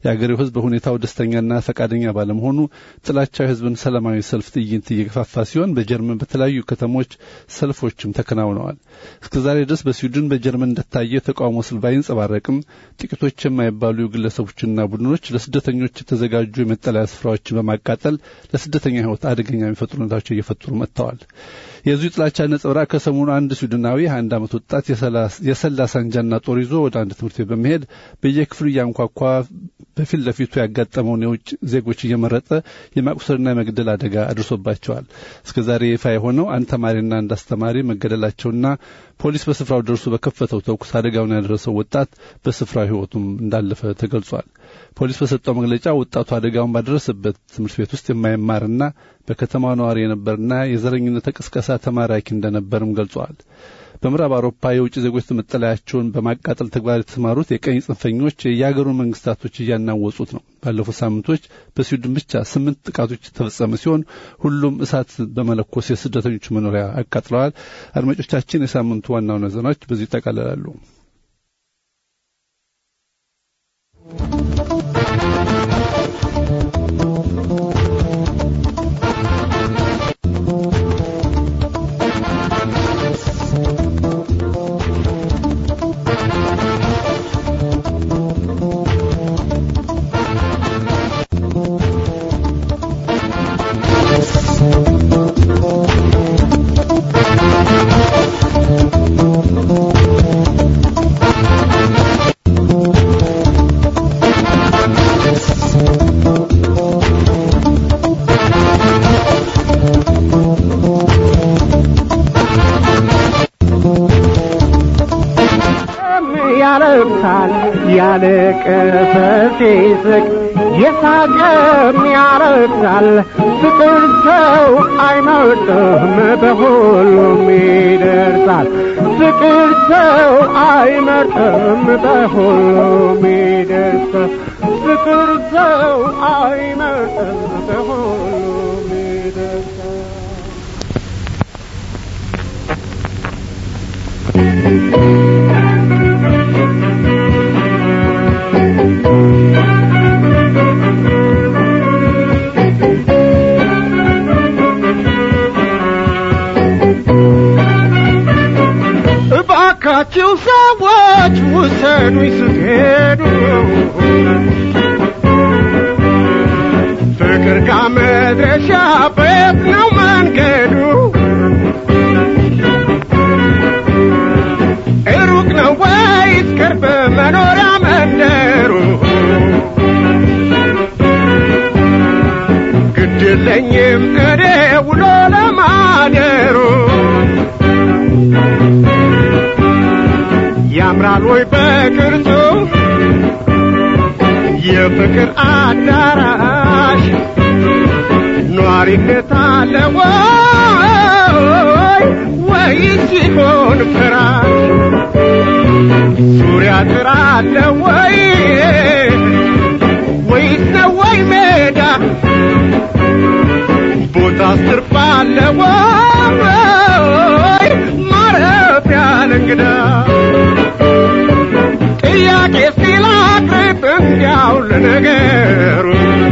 የአገሬው ሕዝብ በሁኔታው ደስተኛና ፈቃደኛ ባለመሆኑ ጥላቻው የሕዝብን ሰላማዊ ሰልፍ ትዕይንት እየገፋፋ ሲሆን በጀርመን በተለያዩ ከተሞች ሰልፎችም ተከናውነዋል። እስከ ዛሬ ድረስ በስዊድን በጀርመን እንደታየ የተቃውሞ ሰልፍ ባይንጸባረቅም ጥቂቶች የማይባሉ ግለሰቦችና ቡድኖች ለስደተኞች የተዘጋጁ የመጠለያ ስፍራዎችን በማቃጠል ለስደተኛ ሕይወት አደገኛ የሚፈጥሩ ሁኔታዎች እየፈጠሩ መጥተዋል። የዚሁ ጥላቻ ነጸብራቅ ከሰሞኑ አንድ ስዊድናዊ አንድ ዓመት ወጣት የሰላ ሳንጃና ጦር ይዞ ወደ አንድ ትምህርት ቤት በመሄድ በየክፍሉ እያንኳኳ በፊት ለፊቱ ያጋጠመውን የውጭ ዜጎች እየመረጠ የማቁሰልና የመግደል አደጋ አድርሶባቸዋል። እስከ ዛሬ ይፋ የሆነው አንድ ተማሪና አንድ አስተማሪ መገደላቸውና ፖሊስ በስፍራው ደርሶ በከፈተው ተኩስ አደጋውን ያደረሰው ወጣት በስፍራው ሕይወቱም እንዳለፈ ተገልጿል። ፖሊስ በሰጠው መግለጫ ወጣቱ አደጋውን ባደረሰበት ትምህርት ቤት ውስጥ የማይማርና በከተማው ነዋሪ የነበርና የዘረኝነት ቅስቀሳ ተማራኪ እንደነበርም ገልጸዋል። በምዕራብ አውሮፓ የውጭ ዜጎች መጠለያቸውን በማቃጠል ተግባር የተሰማሩት የቀኝ ጽንፈኞች የየሀገሩን መንግስታቶች እያናወጹት ነው። ባለፉት ሳምንቶች በስዊድን ብቻ ስምንት ጥቃቶች የተፈጸመ ሲሆን ሁሉም እሳት በመለኮስ የስደተኞች መኖሪያ አቃጥለዋል። አድማጮቻችን፣ የሳምንቱ ዋና ዋና ዜናዎች በዚህ ይጠቃልላሉ። ያለቅሳል ያለቀሰ ሲስቅ የሳቀም ያለቅሳል ፍቅር ሰው አይመርጥም በሁሉም ይደርሳል ፍቅር ሰው አይመርጥም በሁሉም ይደርሳል ፍቅር ሰው አይመርጥም በሁሉም ይደርሳል እባካችሁ ሰዎች ውሰዱኝ ስትሄዱ ፍቅር ጋር መድረሻ ቤት ነው መንገዱ ሩቅ ነው ወይስ ቅርብ መኖሪያ መንደሩ ግድለኝም እኔ ውሎ ለማደሩ ያምራል ወይ በቅርጹ የፍቅር አዳራሽ ኗሪነት አለ ወይ ወይስ ሲሆን ፍራሽ ዙሪያ ጥራ አለ ወይ ወይስ ነው ወይ ሜዳ ቦታ ስርፍ አለ ወይ ማረፊያ ለእንግዳ ጥያቄ ሲላቅርብ እንዲያው ለነገሩ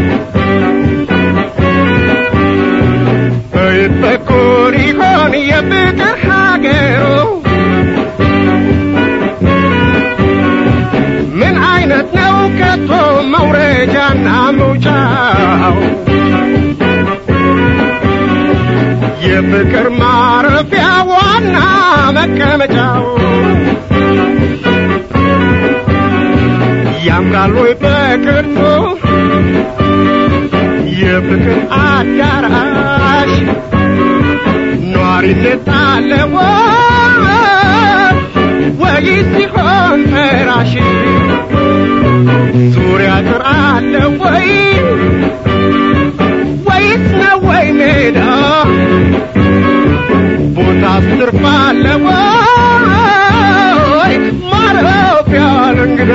በየት በኩል ይሆን የፍቅር ሀገሩ ምን አይነት ነው ከቶ መውረጃና መውጫው የፍቅር ማረፊያ ዋና መቀመጫው ያምራል ወይ በቅርጹ የፍቅር አዳራሽ ኗሪነት አለ ወይ ወይስ ሲሆን ፈራሽ ዙሪያ ጥር አለ ወይ ወይስ ነው ወይ ሜዳ ቦታ ስርፍ አለ ወይ ማረፊያ ለእንግዳ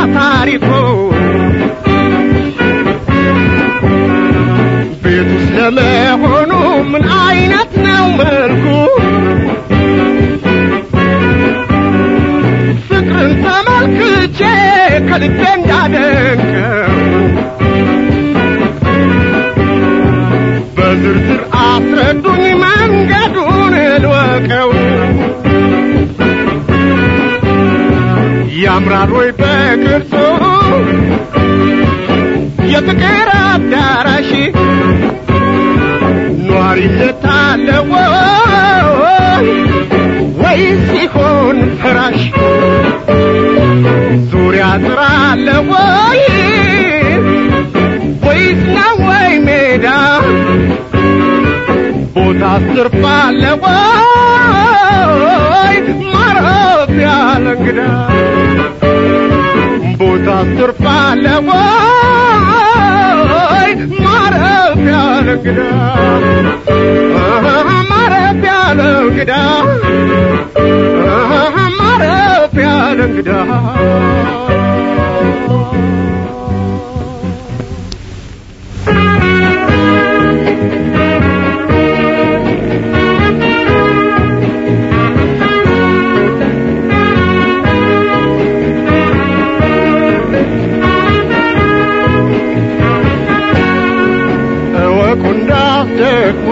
ታሪኩ ቤቱስ ለመሆኑ ምን አይነት ነው መልኩ ፍቅርን ተመልክቼ ከልቤ እንዳደንቀው በዝርዝር አስረዱኝ መንገዱን ልወቀው ያምራል ወይ በቅርጹ የፍቅር አዳራሽ ኗሪነት አለ ወይ ወይስ ሲሆን ፍራሽ ዙሪያ ጥራ አለ ወይ ወይስ ነው ወይ ሜዳ ቦታ ትርፍ አለ ወይ ማረፊያ ለእንግዳ ቦታ ትርፍ አለ ወይ ማረፊያ ለእንግዳ አሃ፣ ማረፊያ ለእንግዳ አሃ፣ ማረፊያ ለእንግዳ እወቁ እንዳትደክሙ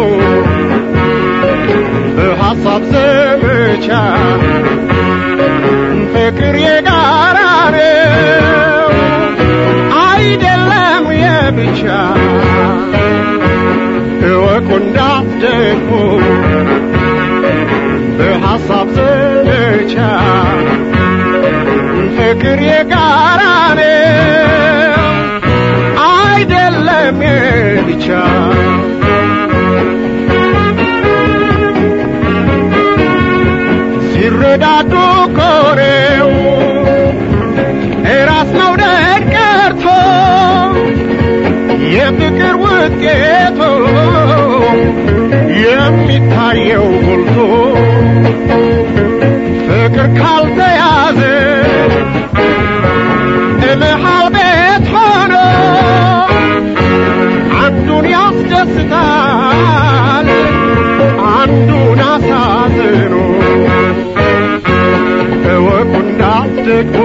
በሐሳብ ዘመቻ ፍቅር የጋራ ነው አይደለም የብቻ እወቁ እንዳትደክሙ በሐሳብ ዘመቻ ፍቅር የጋራ ነው አይደለም የብቻ ሲረዳዱ ኮሬው እራስ መውደድ ቀርቶ የፍቅር ውጤቱ የሚታየው ጎልቶ ፍቅር ካልተያዘ እልሃል ቤት ሆኖ አንዱን ያስደስታል አንዱን አሳዝኖ እወቁ እንዳትደክሙ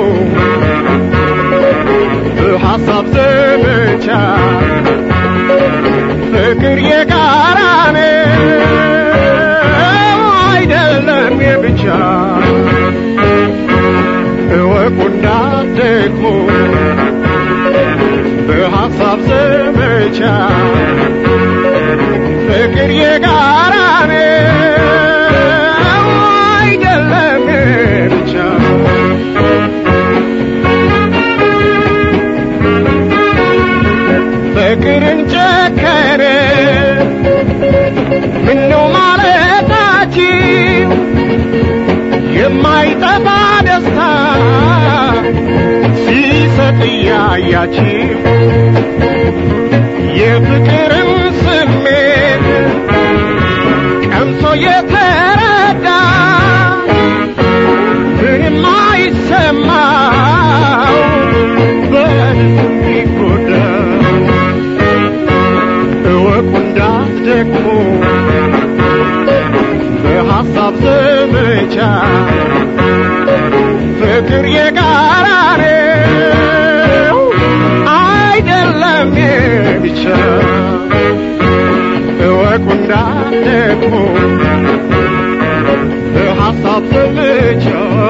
በሐሳብ ዘመቻ ፍቅር የጋራ ነው አይደለም የብቻ እወቁ እንዳትደክሙ በሐሳብ ዘመቻ ፍቅር የጋራ ነው አይደለም ብቻ ፍቅርን ጨከረ ምነው ማለታችሁ የማይጠፋ ደስታ ሲሰጥ እያያችሁ የፍቅርን ስሜት ቀምሶ የተረዳ ምንም አይሰማው በልቡ ይጎዳ እወቁ እንዳትደክሙ በሐሳብ ዘመቻ ፍቅር የጋራ ነው አይደለም የብቻ እወቁ እንዳትደክሙ በሐሳብ ዘመቻ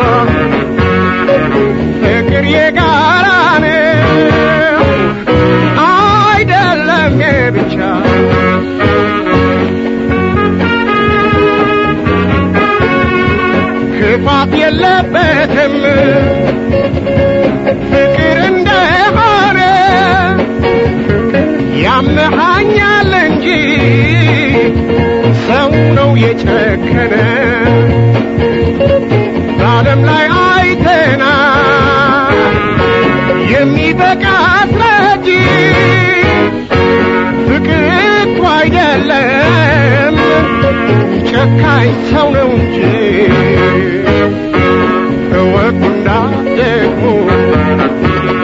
ፍቅር የጋራ ነው አይደለም የብቻ ክፋት የለበትም ፍቅር እንደሆነ ያመሃኛል እንጂ ሰው ነው የጨከነ በዓለም ላይ አይተና የሚበቃ አስረጂ ፍቅር እኮ አይደለም ጨካኝ ሰው ነው እንጂ እወቁ እንዳትደክሙ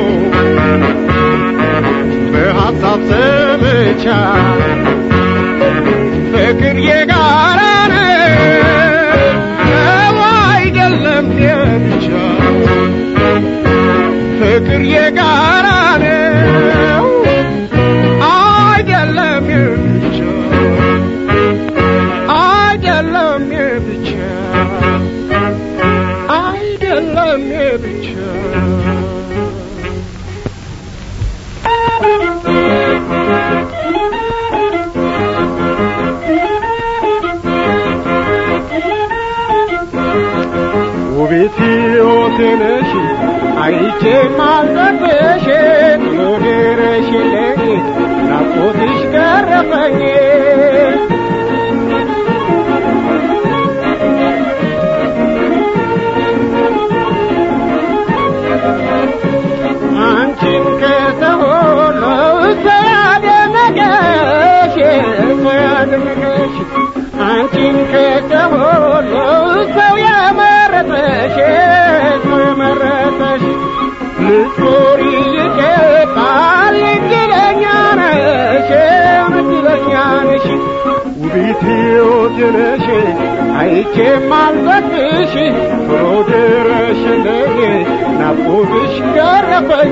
በሀሳብ ዘመቻ ፍቅር የጋራ ነው አይደለም የብቻ ፍቅር የጋራ ነው አይደለም የብቻ አይደለም የብቻ አይደለም የብቻ ውቤት ሕይወቴ ነሽ አይቼ ማልጠብሽ ሎድረሽልኝ ናፍቆትሽ ገረፈኝ አንቺን ከተሆነ ሰው ያደነቀሽ ሰው ያደነቀሽ አንቺን ከተሆነ ሰው የመረጠሽ ሰው የመረጠሽ ልትኖሪ ይገባል እድለኛ ነሽ እድለኛ ነሽ ውቢት ሕይወት ነሽ አይቼ ማልዘግሽ ቶሎ ድረሽልኝ ናፍቆትሽ ገረፈኝ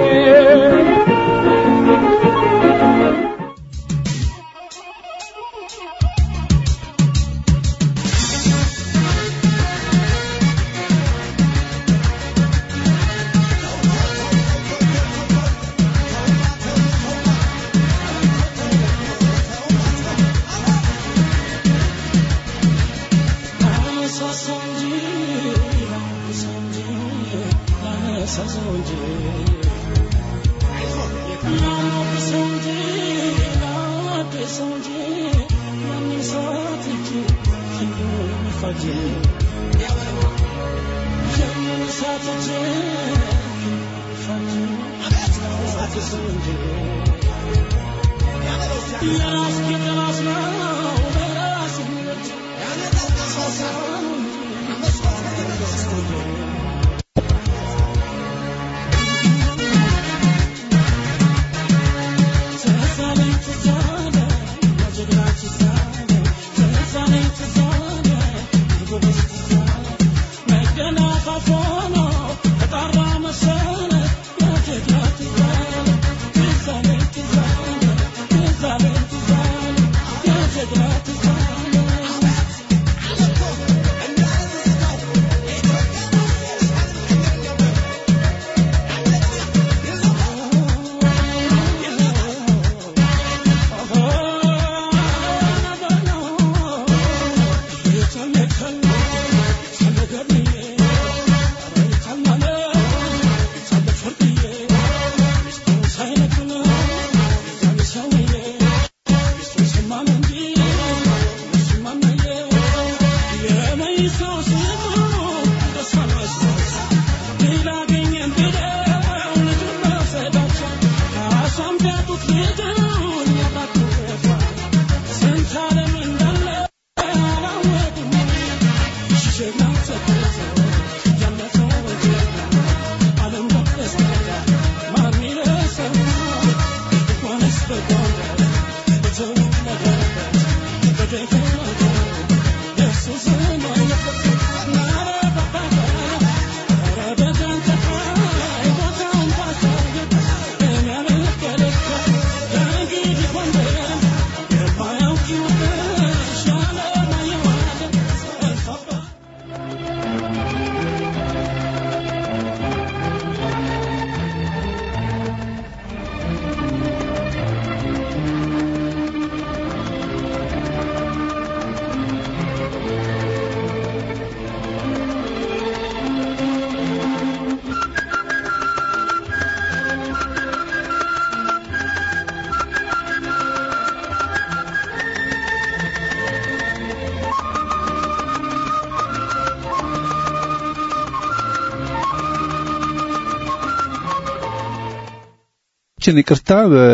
ችን ይቅርታ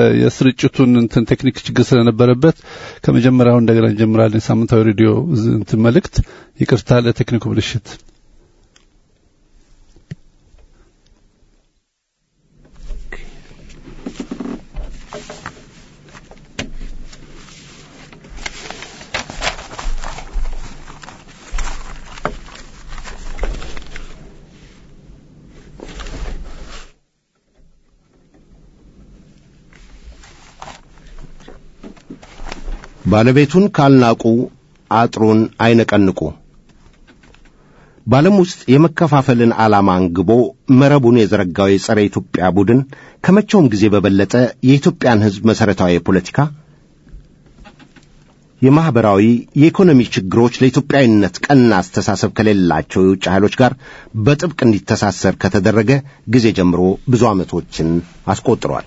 የስርጭቱን እንትን ቴክኒክ ችግር ስለነበረበት ከመጀመሪያው እንደገና እንጀምራለን። ሳምንታዊ ሬዲዮ እንትን መልእክት ይቅርታ ለቴክኒኩ ብልሽት። ባለቤቱን ካልናቁ አጥሩን አይነቀንቁ። በዓለም ውስጥ የመከፋፈልን ዓላማ አንግቦ መረቡን የዘረጋው የጸረ ኢትዮጵያ ቡድን ከመቼውም ጊዜ በበለጠ የኢትዮጵያን ሕዝብ መሠረታዊ የፖለቲካ፣ የማኅበራዊ፣ የኢኮኖሚ ችግሮች ለኢትዮጵያዊነት ቀና አስተሳሰብ ከሌላቸው የውጭ ኃይሎች ጋር በጥብቅ እንዲተሳሰር ከተደረገ ጊዜ ጀምሮ ብዙ ዓመቶችን አስቆጥሯል።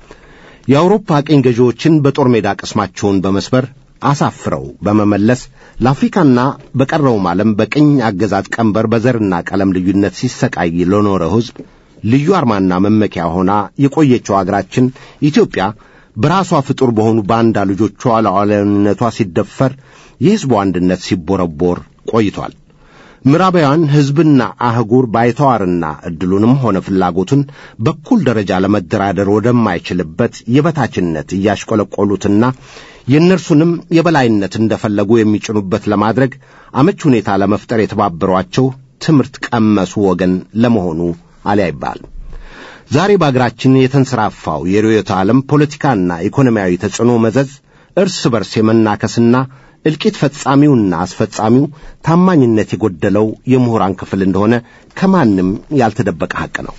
የአውሮፓ ቅኝ ገዢዎችን በጦር ሜዳ ቅስማቸውን በመስበር አሳፍረው በመመለስ ለአፍሪካና በቀረውም ዓለም በቅኝ አገዛዝ ቀንበር በዘርና ቀለም ልዩነት ሲሰቃይ ለኖረ ሕዝብ ልዩ አርማና መመኪያ ሆና የቆየችው አገራችን ኢትዮጵያ በራሷ ፍጡር በሆኑ ባንዳ ልጆቿ ሉዓላዊነቷ ሲደፈር የሕዝቡ አንድነት ሲቦረቦር ቆይቷል። ምዕራባውያን ሕዝብና አህጉር ባይተዋርና ዕድሉንም ሆነ ፍላጎቱን በኩል ደረጃ ለመደራደር ወደማይችልበት የበታችነት እያሽቆለቆሉትና የእነርሱንም የበላይነት እንደፈለጉ የሚጭኑበት ለማድረግ አመች ሁኔታ ለመፍጠር የተባበሯቸው ትምህርት ቀመሱ ወገን ለመሆኑ አሊያ ይባል። ዛሬ በአገራችን የተንሰራፋው የርዕዮተ ዓለም ፖለቲካና ኢኮኖሚያዊ ተጽዕኖ መዘዝ እርስ በርስ የመናከስና እልቂት ፈጻሚውና አስፈጻሚው ታማኝነት የጎደለው የምሁራን ክፍል እንደሆነ ከማንም ያልተደበቀ ሐቅ ነው።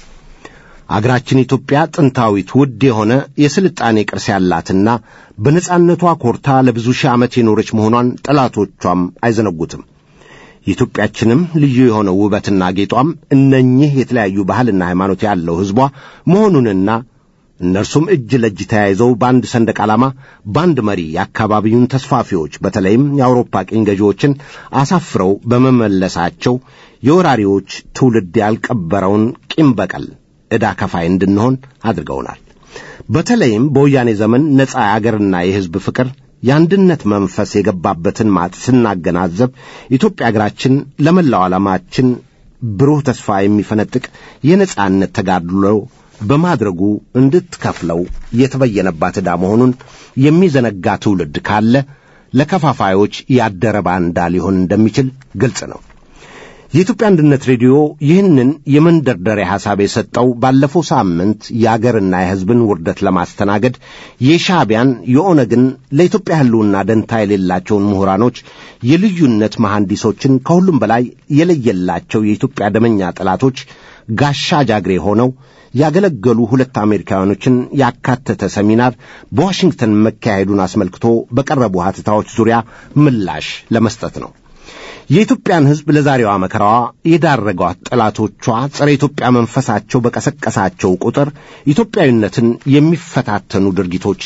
አገራችን ኢትዮጵያ ጥንታዊት ውድ የሆነ የስልጣኔ ቅርስ ያላትና በነጻነቷ ኮርታ ለብዙ ሺህ ዓመት የኖረች መሆኗን ጠላቶቿም አይዘነጉትም። የኢትዮጵያችንም ልዩ የሆነው ውበትና ጌጧም እነኚህ የተለያዩ ባህልና ሃይማኖት ያለው ሕዝቧ መሆኑንና እነርሱም እጅ ለእጅ ተያይዘው በአንድ ሰንደቅ ዓላማ በአንድ መሪ የአካባቢውን ተስፋፊዎች በተለይም የአውሮፓ ቅኝ ገዢዎችን አሳፍረው በመመለሳቸው የወራሪዎች ትውልድ ያልቀበረውን ቂም በቀል ዕዳ ከፋይ እንድንሆን አድርገውናል። በተለይም በወያኔ ዘመን ነጻ የአገርና የሕዝብ ፍቅር የአንድነት መንፈስ የገባበትን ማጥ ስናገናዘብ ኢትዮጵያ አገራችን ለመላው ዓላማችን ብሩህ ተስፋ የሚፈነጥቅ የነጻነት ተጋድሎ በማድረጉ እንድትከፍለው የተበየነባት ዕዳ መሆኑን የሚዘነጋ ትውልድ ካለ ለከፋፋዮች ያደረ ባንዳ ሊሆን እንደሚችል ግልጽ ነው። የኢትዮጵያ አንድነት ሬዲዮ ይህንን የመንደርደሪያ ሐሳብ የሰጠው ባለፈው ሳምንት የአገርና የሕዝብን ውርደት ለማስተናገድ የሻዕቢያን የኦነግን ለኢትዮጵያ ሕልውና ደንታ የሌላቸውን ምሁራኖች የልዩነት መሐንዲሶችን ከሁሉም በላይ የለየላቸው የኢትዮጵያ ደመኛ ጠላቶች ጋሻ ጃግሬ ሆነው ያገለገሉ ሁለት አሜሪካውያኖችን ያካተተ ሰሚናር በዋሽንግተን መካሄዱን አስመልክቶ በቀረቡ ሐተታዎች ዙሪያ ምላሽ ለመስጠት ነው። የኢትዮጵያን ሕዝብ ለዛሬዋ መከራዋ የዳረጓት ጠላቶቿ ጸረ ኢትዮጵያ መንፈሳቸው በቀሰቀሳቸው ቁጥር ኢትዮጵያዊነትን የሚፈታተኑ ድርጊቶች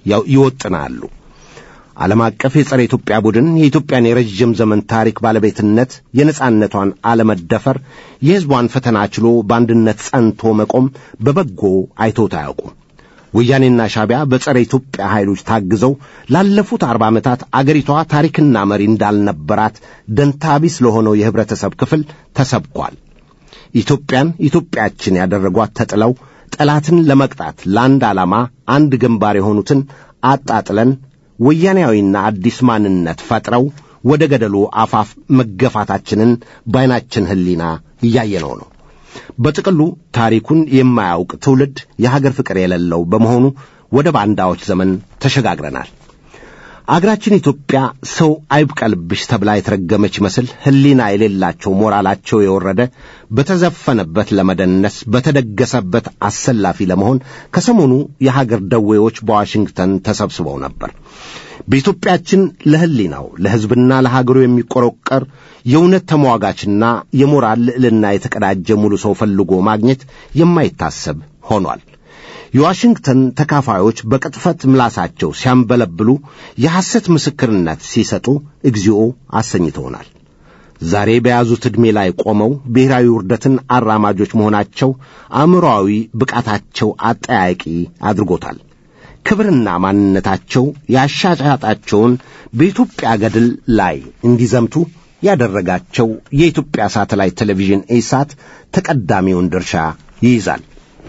ይወጥናሉ። ዓለም አቀፍ የጸረ ኢትዮጵያ ቡድን የኢትዮጵያን የረዥም ዘመን ታሪክ ባለቤትነት፣ የነጻነቷን አለመደፈር፣ የሕዝቧን ፈተና ችሎ በአንድነት ጸንቶ መቆም በበጎ አይቶት አያውቁም። ወያኔና ሻዕቢያ በጸረ ኢትዮጵያ ኃይሎች ታግዘው ላለፉት አርባ ዓመታት አገሪቷ ታሪክና መሪ እንዳልነበራት ደንታቢስ ለሆነው የኅብረተሰብ ክፍል ተሰብኳል። ኢትዮጵያን ኢትዮጵያችን ያደረጓት ተጥለው ጠላትን ለመቅጣት ለአንድ ዓላማ አንድ ግንባር የሆኑትን አጣጥለን ወያኔያዊና አዲስ ማንነት ፈጥረው ወደ ገደሉ አፋፍ መገፋታችንን በዓይናችን ሕሊና እያየነው ነው። በጥቅሉ ታሪኩን የማያውቅ ትውልድ የሀገር ፍቅር የሌለው በመሆኑ ወደ ባንዳዎች ዘመን ተሸጋግረናል። አገራችን ኢትዮጵያ ሰው አይብቀልብሽ ተብላ የተረገመች መስል ሕሊና የሌላቸው ሞራላቸው የወረደ በተዘፈነበት ለመደነስ በተደገሰበት አሰላፊ ለመሆን ከሰሞኑ የሀገር ደዌዎች በዋሽንግተን ተሰብስበው ነበር። በኢትዮጵያችን ለሕሊናው ለሕዝብና ለሀገሩ የሚቆረቀር የእውነት ተሟጋችና የሞራል ልዕልና የተቀዳጀ ሙሉ ሰው ፈልጎ ማግኘት የማይታሰብ ሆኗል። የዋሽንግተን ተካፋዮች በቅጥፈት ምላሳቸው ሲያንበለብሉ የሐሰት ምስክርነት ሲሰጡ እግዚኦ አሰኝተውናል። ዛሬ በያዙት ዕድሜ ላይ ቆመው ብሔራዊ ውርደትን አራማጆች መሆናቸው አእምሮአዊ ብቃታቸው አጠያቂ አድርጎታል። ክብርና ማንነታቸው ያሻጫጣቸውን በኢትዮጵያ ገድል ላይ እንዲዘምቱ ያደረጋቸው የኢትዮጵያ ሳተላይት ቴሌቪዥን ኢሳት ተቀዳሚውን ድርሻ ይይዛል።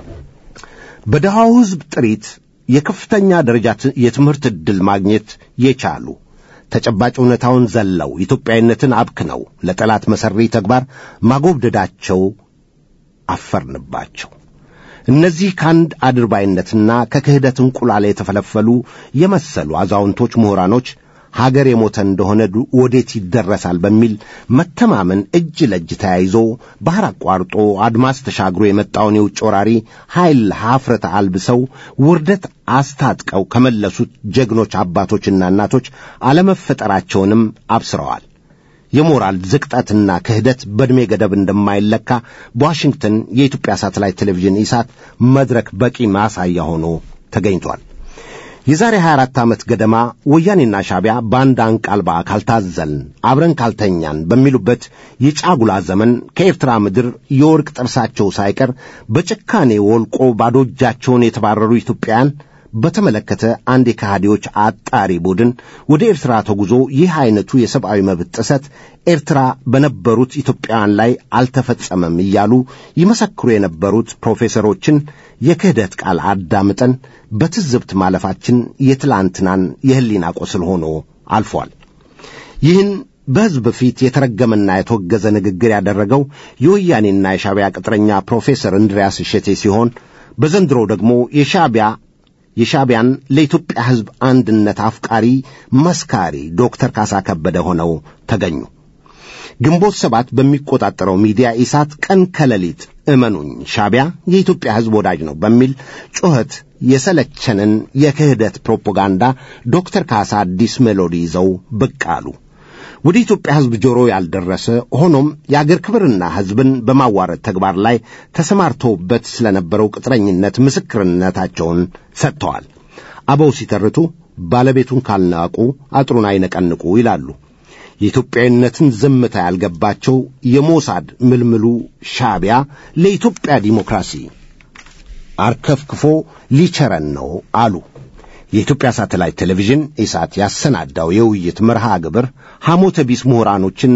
በድሃው ሕዝብ ጥሪት የከፍተኛ ደረጃ የትምህርት ዕድል ማግኘት የቻሉ ተጨባጭ እውነታውን ዘለው ኢትዮጵያዊነትን አብክነው ለጠላት መሠሪ ተግባር ማጎብደዳቸው አፈርንባቸው። እነዚህ ከአንድ አድርባይነትና ከክህደት እንቁላል የተፈለፈሉ የመሰሉ አዛውንቶች ምሁራኖች ሀገር የሞተ እንደሆነ ዱ- ወዴት ይደረሳል በሚል መተማመን እጅ ለእጅ ተያይዞ ባህር አቋርጦ አድማስ ተሻግሮ የመጣውን የውጭ ወራሪ ኃይል ሀፍረት አልብሰው ውርደት አስታጥቀው ከመለሱት ጀግኖች አባቶችና እናቶች አለመፈጠራቸውንም አብስረዋል። የሞራል ዝቅጠትና ክህደት በዕድሜ ገደብ እንደማይለካ በዋሽንግተን የኢትዮጵያ ሳተላይት ቴሌቪዥን ኢሳት መድረክ በቂ ማሳያ ሆኖ ተገኝቷል። የዛሬ 24 ዓመት ገደማ ወያኔና ሻቢያ በአንድ አንቃልባ ካልታዘልን አብረን ካልተኛን በሚሉበት የጫጉላ ዘመን ከኤርትራ ምድር የወርቅ ጥርሳቸው ሳይቀር በጭካኔ ወልቆ ባዶ እጃቸውን የተባረሩ ኢትዮጵያውያን በተመለከተ አንድ የከሃዲዎች አጣሪ ቡድን ወደ ኤርትራ ተጉዞ ይህ አይነቱ የሰብአዊ መብት ጥሰት ኤርትራ በነበሩት ኢትዮጵያውያን ላይ አልተፈጸመም እያሉ ይመሰክሩ የነበሩት ፕሮፌሰሮችን የክህደት ቃል አዳምጠን በትዝብት ማለፋችን የትላንትናን የህሊና ቁስል ሆኖ አልፏል። ይህን በሕዝብ ፊት የተረገመና የተወገዘ ንግግር ያደረገው የወያኔና የሻቢያ ቅጥረኛ ፕሮፌሰር እንድሪያስ እሸቴ ሲሆን በዘንድሮ ደግሞ የሻቢያ የሻቢያን ለኢትዮጵያ ሕዝብ አንድነት አፍቃሪ መስካሪ ዶክተር ካሳ ከበደ ሆነው ተገኙ። ግንቦት ሰባት በሚቆጣጠረው ሚዲያ ኢሳት ቀን ከሌሊት እመኑኝ ሻቢያ የኢትዮጵያ ሕዝብ ወዳጅ ነው በሚል ጩኸት የሰለቸንን የክህደት ፕሮፓጋንዳ ዶክተር ካሳ አዲስ ሜሎዲ ይዘው ብቅ አሉ። ወደ ኢትዮጵያ ሕዝብ ጆሮ ያልደረሰ ሆኖም የአገር ክብርና ሕዝብን በማዋረድ ተግባር ላይ ተሰማርተውበት ስለነበረው ቅጥረኝነት ምስክርነታቸውን ሰጥተዋል። አበው ሲተርቱ ባለቤቱን ካልናቁ አጥሩን አይነቀንቁ ይላሉ። የኢትዮጵያዊነትን ዝምታ ያልገባቸው የሞሳድ ምልምሉ ሻቢያ ለኢትዮጵያ ዲሞክራሲ አርከፍክፎ ሊቸረን ነው አሉ። የኢትዮጵያ ሳተላይት ቴሌቪዥን ኢሳት ያሰናዳው የውይይት መርሃ ግብር ሐሞተ ቢስ ምሁራኖችን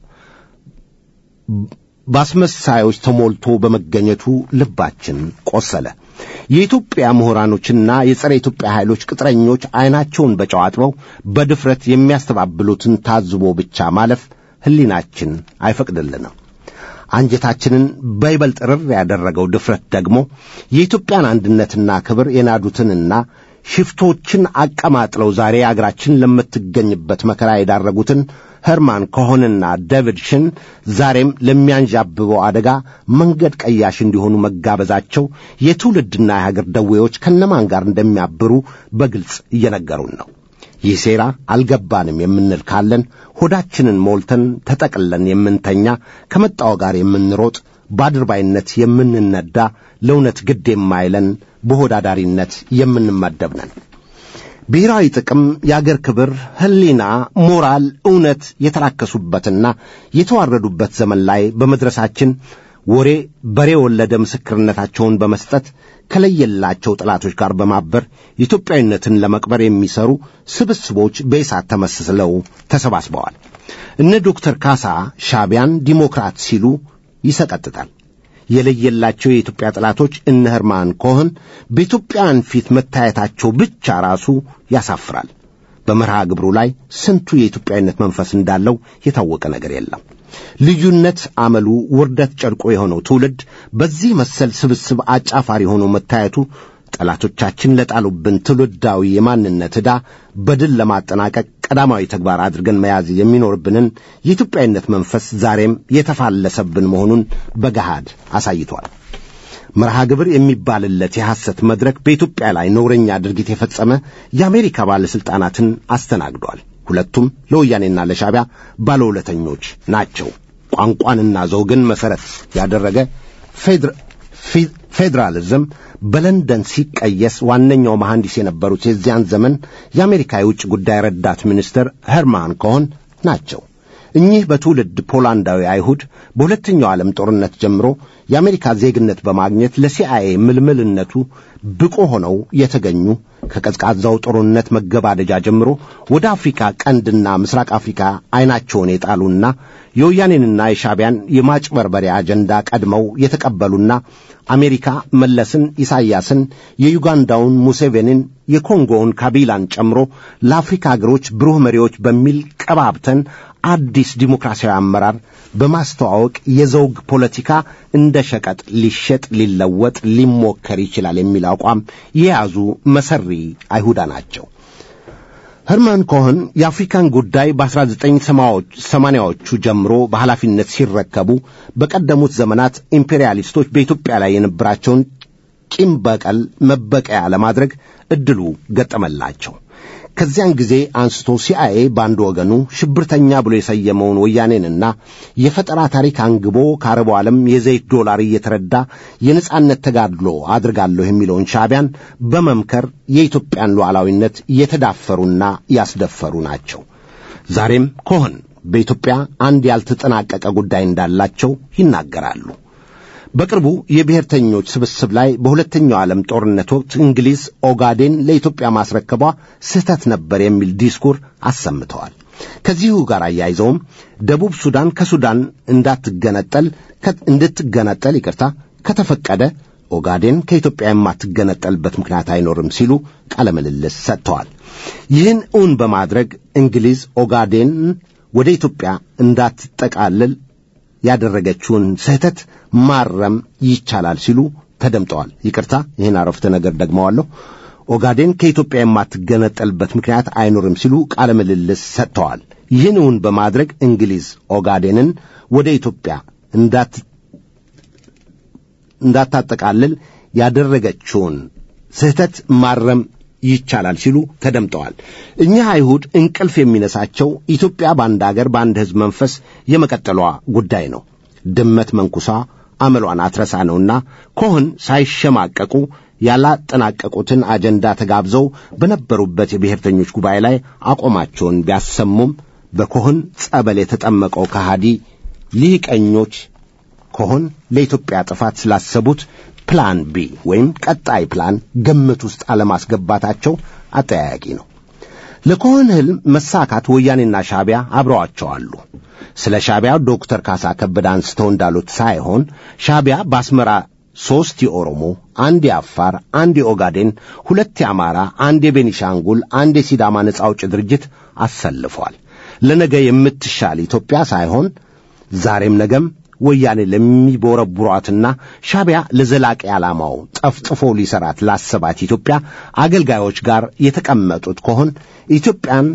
በአስመሳዮች ተሞልቶ በመገኘቱ ልባችን ቆሰለ። የኢትዮጵያ ምሁራኖችና የጸረ ኢትዮጵያ ኃይሎች ቅጥረኞች ዐይናቸውን በጨው አጥበው በድፍረት የሚያስተባብሉትን ታዝቦ ብቻ ማለፍ ሕሊናችን አይፈቅድልንም። አንጀታችንን በይበልጥ ርር ያደረገው ድፍረት ደግሞ የኢትዮጵያን አንድነትና ክብር የናዱትንና ሽፍቶችን አቀማጥለው ዛሬ አገራችን ለምትገኝበት መከራ የዳረጉትን ኸርማን ኮሆንና ዴቪድ ሽን ዛሬም ለሚያንዣብበው አደጋ መንገድ ቀያሽ እንዲሆኑ መጋበዛቸው የትውልድና የሀገር ደዌዎች ከነማን ጋር እንደሚያብሩ በግልጽ እየነገሩን ነው። ይህ ሴራ አልገባንም የምንል ካለን ሆዳችንን ሞልተን ተጠቅለን የምንተኛ ከመጣው ጋር የምንሮጥ በአድርባይነት የምንነዳ ለእውነት ግድ የማይለን በሆዳዳሪነት የምንመደብ ነን። ብሔራዊ ጥቅም፣ የአገር ክብር፣ ሕሊና፣ ሞራል፣ እውነት የተራከሱበትና የተዋረዱበት ዘመን ላይ በመድረሳችን ወሬ በሬ ወለደ ምስክርነታቸውን በመስጠት ከለየላቸው ጠላቶች ጋር በማበር ኢትዮጵያዊነትን ለመቅበር የሚሰሩ ስብስቦች በኢሳት ተመስለው ተሰባስበዋል። እነ ዶክተር ካሳ ሻቢያን ዲሞክራት ሲሉ ይሰቀጥጣል። የለየላቸው የኢትዮጵያ ጠላቶች እነ ኸርማን ኮህን በኢትዮጵያውያን ፊት መታየታቸው ብቻ ራሱ ያሳፍራል። በመርሃ ግብሩ ላይ ስንቱ የኢትዮጵያዊነት መንፈስ እንዳለው የታወቀ ነገር የለም። ልዩነት አመሉ፣ ውርደት ጨርቆ የሆነው ትውልድ በዚህ መሰል ስብስብ አጫፋሪ ሆኖ መታየቱ ጠላቶቻችን ለጣሉብን ትውልዳዊ የማንነት ዕዳ በድል ለማጠናቀቅ ቀዳማዊ ተግባር አድርገን መያዝ የሚኖርብንን የኢትዮጵያዊነት መንፈስ ዛሬም የተፋለሰብን መሆኑን በገሃድ አሳይቷል። መርሃ ግብር የሚባልለት የሐሰት መድረክ በኢትዮጵያ ላይ ነውረኛ ድርጊት የፈጸመ የአሜሪካ ባለሥልጣናትን አስተናግዷል። ሁለቱም ለወያኔና ለሻቢያ ባለውለተኞች ናቸው። ቋንቋንና ዘውግን መሠረት ያደረገ ፌዴራሊዝም በለንደን ሲቀየስ ዋነኛው መሐንዲስ የነበሩት የዚያን ዘመን የአሜሪካ የውጭ ጉዳይ ረዳት ሚኒስትር ሄርማን ኮሆን ናቸው። እኚህ በትውልድ ፖላንዳዊ አይሁድ በሁለተኛው ዓለም ጦርነት ጀምሮ የአሜሪካ ዜግነት በማግኘት ለሲአይኤ ምልምልነቱ ብቁ ሆነው የተገኙ ከቀዝቃዛው ጦርነት መገባደጃ ጀምሮ ወደ አፍሪካ ቀንድና ምስራቅ አፍሪካ ዐይናቸውን የጣሉና የወያኔንና የሻቢያን የማጭበርበሪያ አጀንዳ ቀድመው የተቀበሉና አሜሪካ መለስን፣ ኢሳይያስን፣ የዩጋንዳውን ሙሴቬኒን፣ የኮንጎውን ካቢላን ጨምሮ ለአፍሪካ አገሮች ብሩህ መሪዎች በሚል ቀባብተን አዲስ ዲሞክራሲያዊ አመራር በማስተዋወቅ የዘውግ ፖለቲካ እንደ ሸቀጥ ሊሸጥ፣ ሊለወጥ፣ ሊሞከር ይችላል የሚል አቋም የያዙ መሰሪ አይሁዳ ናቸው። ህርመን ኮህን የአፍሪካን ጉዳይ በ1980ዎቹ ጀምሮ በኃላፊነት ሲረከቡ በቀደሙት ዘመናት ኢምፔሪያሊስቶች በኢትዮጵያ ላይ የነበራቸውን ቂም በቀል መበቀያ ለማድረግ እድሉ ገጠመላቸው። ከዚያን ጊዜ አንስቶ ሲአይኤ በአንድ ወገኑ ሽብርተኛ ብሎ የሰየመውን ወያኔንና የፈጠራ ታሪክ አንግቦ ከአረቡ ዓለም የዘይት ዶላር እየተረዳ የነጻነት ተጋድሎ አድርጋለሁ የሚለውን ሻዕቢያን በመምከር የኢትዮጵያን ሉዓላዊነት የተዳፈሩና ያስደፈሩ ናቸው። ዛሬም ኮህን በኢትዮጵያ አንድ ያልተጠናቀቀ ጉዳይ እንዳላቸው ይናገራሉ። በቅርቡ የብሔርተኞች ስብስብ ላይ በሁለተኛው ዓለም ጦርነት ወቅት እንግሊዝ ኦጋዴን ለኢትዮጵያ ማስረከቧ ስህተት ነበር የሚል ዲስኩር አሰምተዋል። ከዚሁ ጋር አያይዘውም ደቡብ ሱዳን ከሱዳን እንዳትገነጠል እንድትገነጠል ይቅርታ ከተፈቀደ ኦጋዴን ከኢትዮጵያ የማትገነጠልበት ምክንያት አይኖርም ሲሉ ቃለ ምልልስ ሰጥተዋል። ይህን እውን በማድረግ እንግሊዝ ኦጋዴን ወደ ኢትዮጵያ እንዳትጠቃልል ያደረገችውን ስህተት ማረም ይቻላል ሲሉ ተደምጠዋል። ይቅርታ ይህን አረፍተ ነገር ደግመዋለሁ። ኦጋዴን ከኢትዮጵያ የማትገነጠልበት ምክንያት አይኖርም ሲሉ ቃለ ምልልስ ሰጥተዋል። ይህን እውን በማድረግ እንግሊዝ ኦጋዴንን ወደ ኢትዮጵያ እንዳታጠቃልል ያደረገችውን ስህተት ማረም ይቻላል ሲሉ ተደምጠዋል። እኚህ አይሁድ እንቅልፍ የሚነሳቸው ኢትዮጵያ በአንድ አገር በአንድ ሕዝብ መንፈስ የመቀጠሏ ጉዳይ ነው። ድመት መንኩሳ አመሏን አትረሳ ነውና ኮህን ሳይሸማቀቁ ያላጠናቀቁትን አጀንዳ ተጋብዘው በነበሩበት የብሔርተኞች ጉባኤ ላይ አቋማቸውን ቢያሰሙም በኮህን ጸበል የተጠመቀው ከሃዲ ሊቀኞች ኮህን ለኢትዮጵያ ጥፋት ስላሰቡት ፕላን ቢ ወይም ቀጣይ ፕላን ግምት ውስጥ አለማስገባታቸው አጠያያቂ ነው። ለኮህን ሕልም መሳካት ወያኔና ሻዕቢያ አብረዋቸው አሉ። ስለ ሻዕቢያ ዶክተር ካሳ ከበደ አንስተው እንዳሉት ሳይሆን ሻዕቢያ በአስመራ ሦስት የኦሮሞ፣ አንድ የአፋር፣ አንድ የኦጋዴን፣ ሁለት የአማራ፣ አንድ የቤኒሻንጉል፣ አንድ የሲዳማ ነጻ አውጪ ድርጅት አሰልፏል። ለነገ የምትሻል ኢትዮጵያ ሳይሆን ዛሬም ነገም ወያኔ ለሚቦረቡሯትና ሻዕቢያ ለዘላቂ ዓላማው ጠፍጥፎ ሊሰራት ላሰባት ኢትዮጵያ አገልጋዮች ጋር የተቀመጡት ከሆን ኢትዮጵያን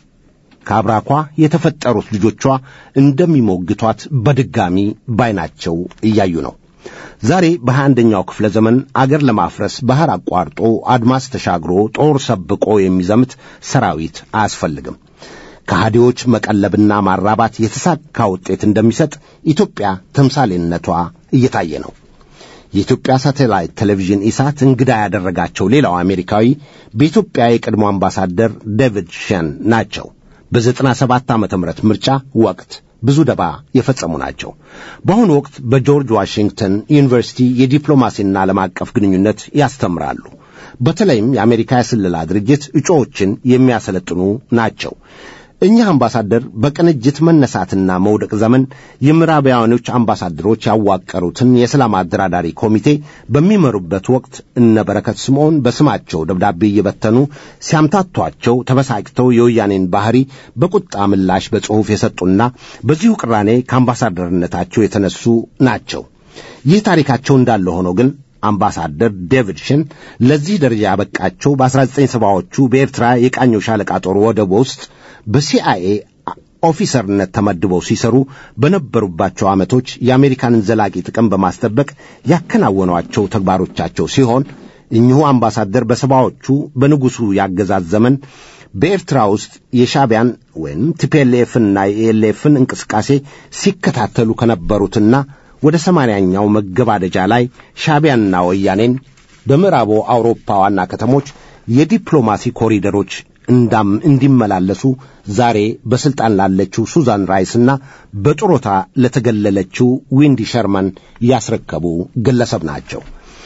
ከአብራኳ የተፈጠሩት ልጆቿ እንደሚሞግቷት በድጋሚ ባይናቸው እያዩ ነው። ዛሬ በሀያ አንደኛው ክፍለ ዘመን አገር ለማፍረስ ባሕር አቋርጦ አድማስ ተሻግሮ ጦር ሰብቆ የሚዘምት ሰራዊት አያስፈልግም። ከሃዲዎች መቀለብና ማራባት የተሳካ ውጤት እንደሚሰጥ ኢትዮጵያ ተምሳሌነቷ እየታየ ነው። የኢትዮጵያ ሳቴላይት ቴሌቪዥን ኢሳት እንግዳ ያደረጋቸው ሌላው አሜሪካዊ በኢትዮጵያ የቀድሞ አምባሳደር ዴቪድ ሸን ናቸው። በዘጠና ሰባት ዓመተ ምህረት ምርጫ ወቅት ብዙ ደባ የፈጸሙ ናቸው። በአሁኑ ወቅት በጆርጅ ዋሽንግተን ዩኒቨርሲቲ የዲፕሎማሲና ዓለም አቀፍ ግንኙነት ያስተምራሉ። በተለይም የአሜሪካ የስለላ ድርጅት እጩዎችን የሚያሰለጥኑ ናቸው። እኚህ አምባሳደር በቅንጅት መነሳትና መውደቅ ዘመን የምዕራባውያኖች አምባሳደሮች ያዋቀሩትን የሰላም አደራዳሪ ኮሚቴ በሚመሩበት ወቅት እነ በረከት ስምዖን በስማቸው ደብዳቤ እየበተኑ ሲያምታቷቸው ተበሳጭተው የወያኔን ባህሪ በቁጣ ምላሽ በጽሑፍ የሰጡና በዚሁ ቅራኔ ከአምባሳደርነታቸው የተነሱ ናቸው። ይህ ታሪካቸው እንዳለ ሆኖ ግን አምባሳደር ዴቪድ ሽን ለዚህ ደረጃ ያበቃቸው በ1970ዎቹ በኤርትራ የቃኘው ሻለቃ ጦር ወደብ ውስጥ በሲአይኤ ኦፊሰርነት ተመድበው ሲሰሩ በነበሩባቸው ዓመቶች የአሜሪካንን ዘላቂ ጥቅም በማስጠበቅ ያከናወኗቸው ተግባሮቻቸው ሲሆን እኚሁ አምባሳደር በሰባዎቹ በንጉሡ ያገዛዝ ዘመን በኤርትራ ውስጥ የሻቢያን ወይም ቲፒኤልኤፍና የኤልኤፍን እንቅስቃሴ ሲከታተሉ ከነበሩትና ወደ ሰማንያኛው መገባደጃ ላይ ሻቢያንና ወያኔን በምዕራቡ አውሮፓ ዋና ከተሞች የዲፕሎማሲ ኮሪደሮች እንዳም እንዲመላለሱ ዛሬ በስልጣን ላለችው ሱዛን ራይስና በጡረታ ለተገለለችው ዊንዲ ሸርማን ያስረከቡ ግለሰብ ናቸው።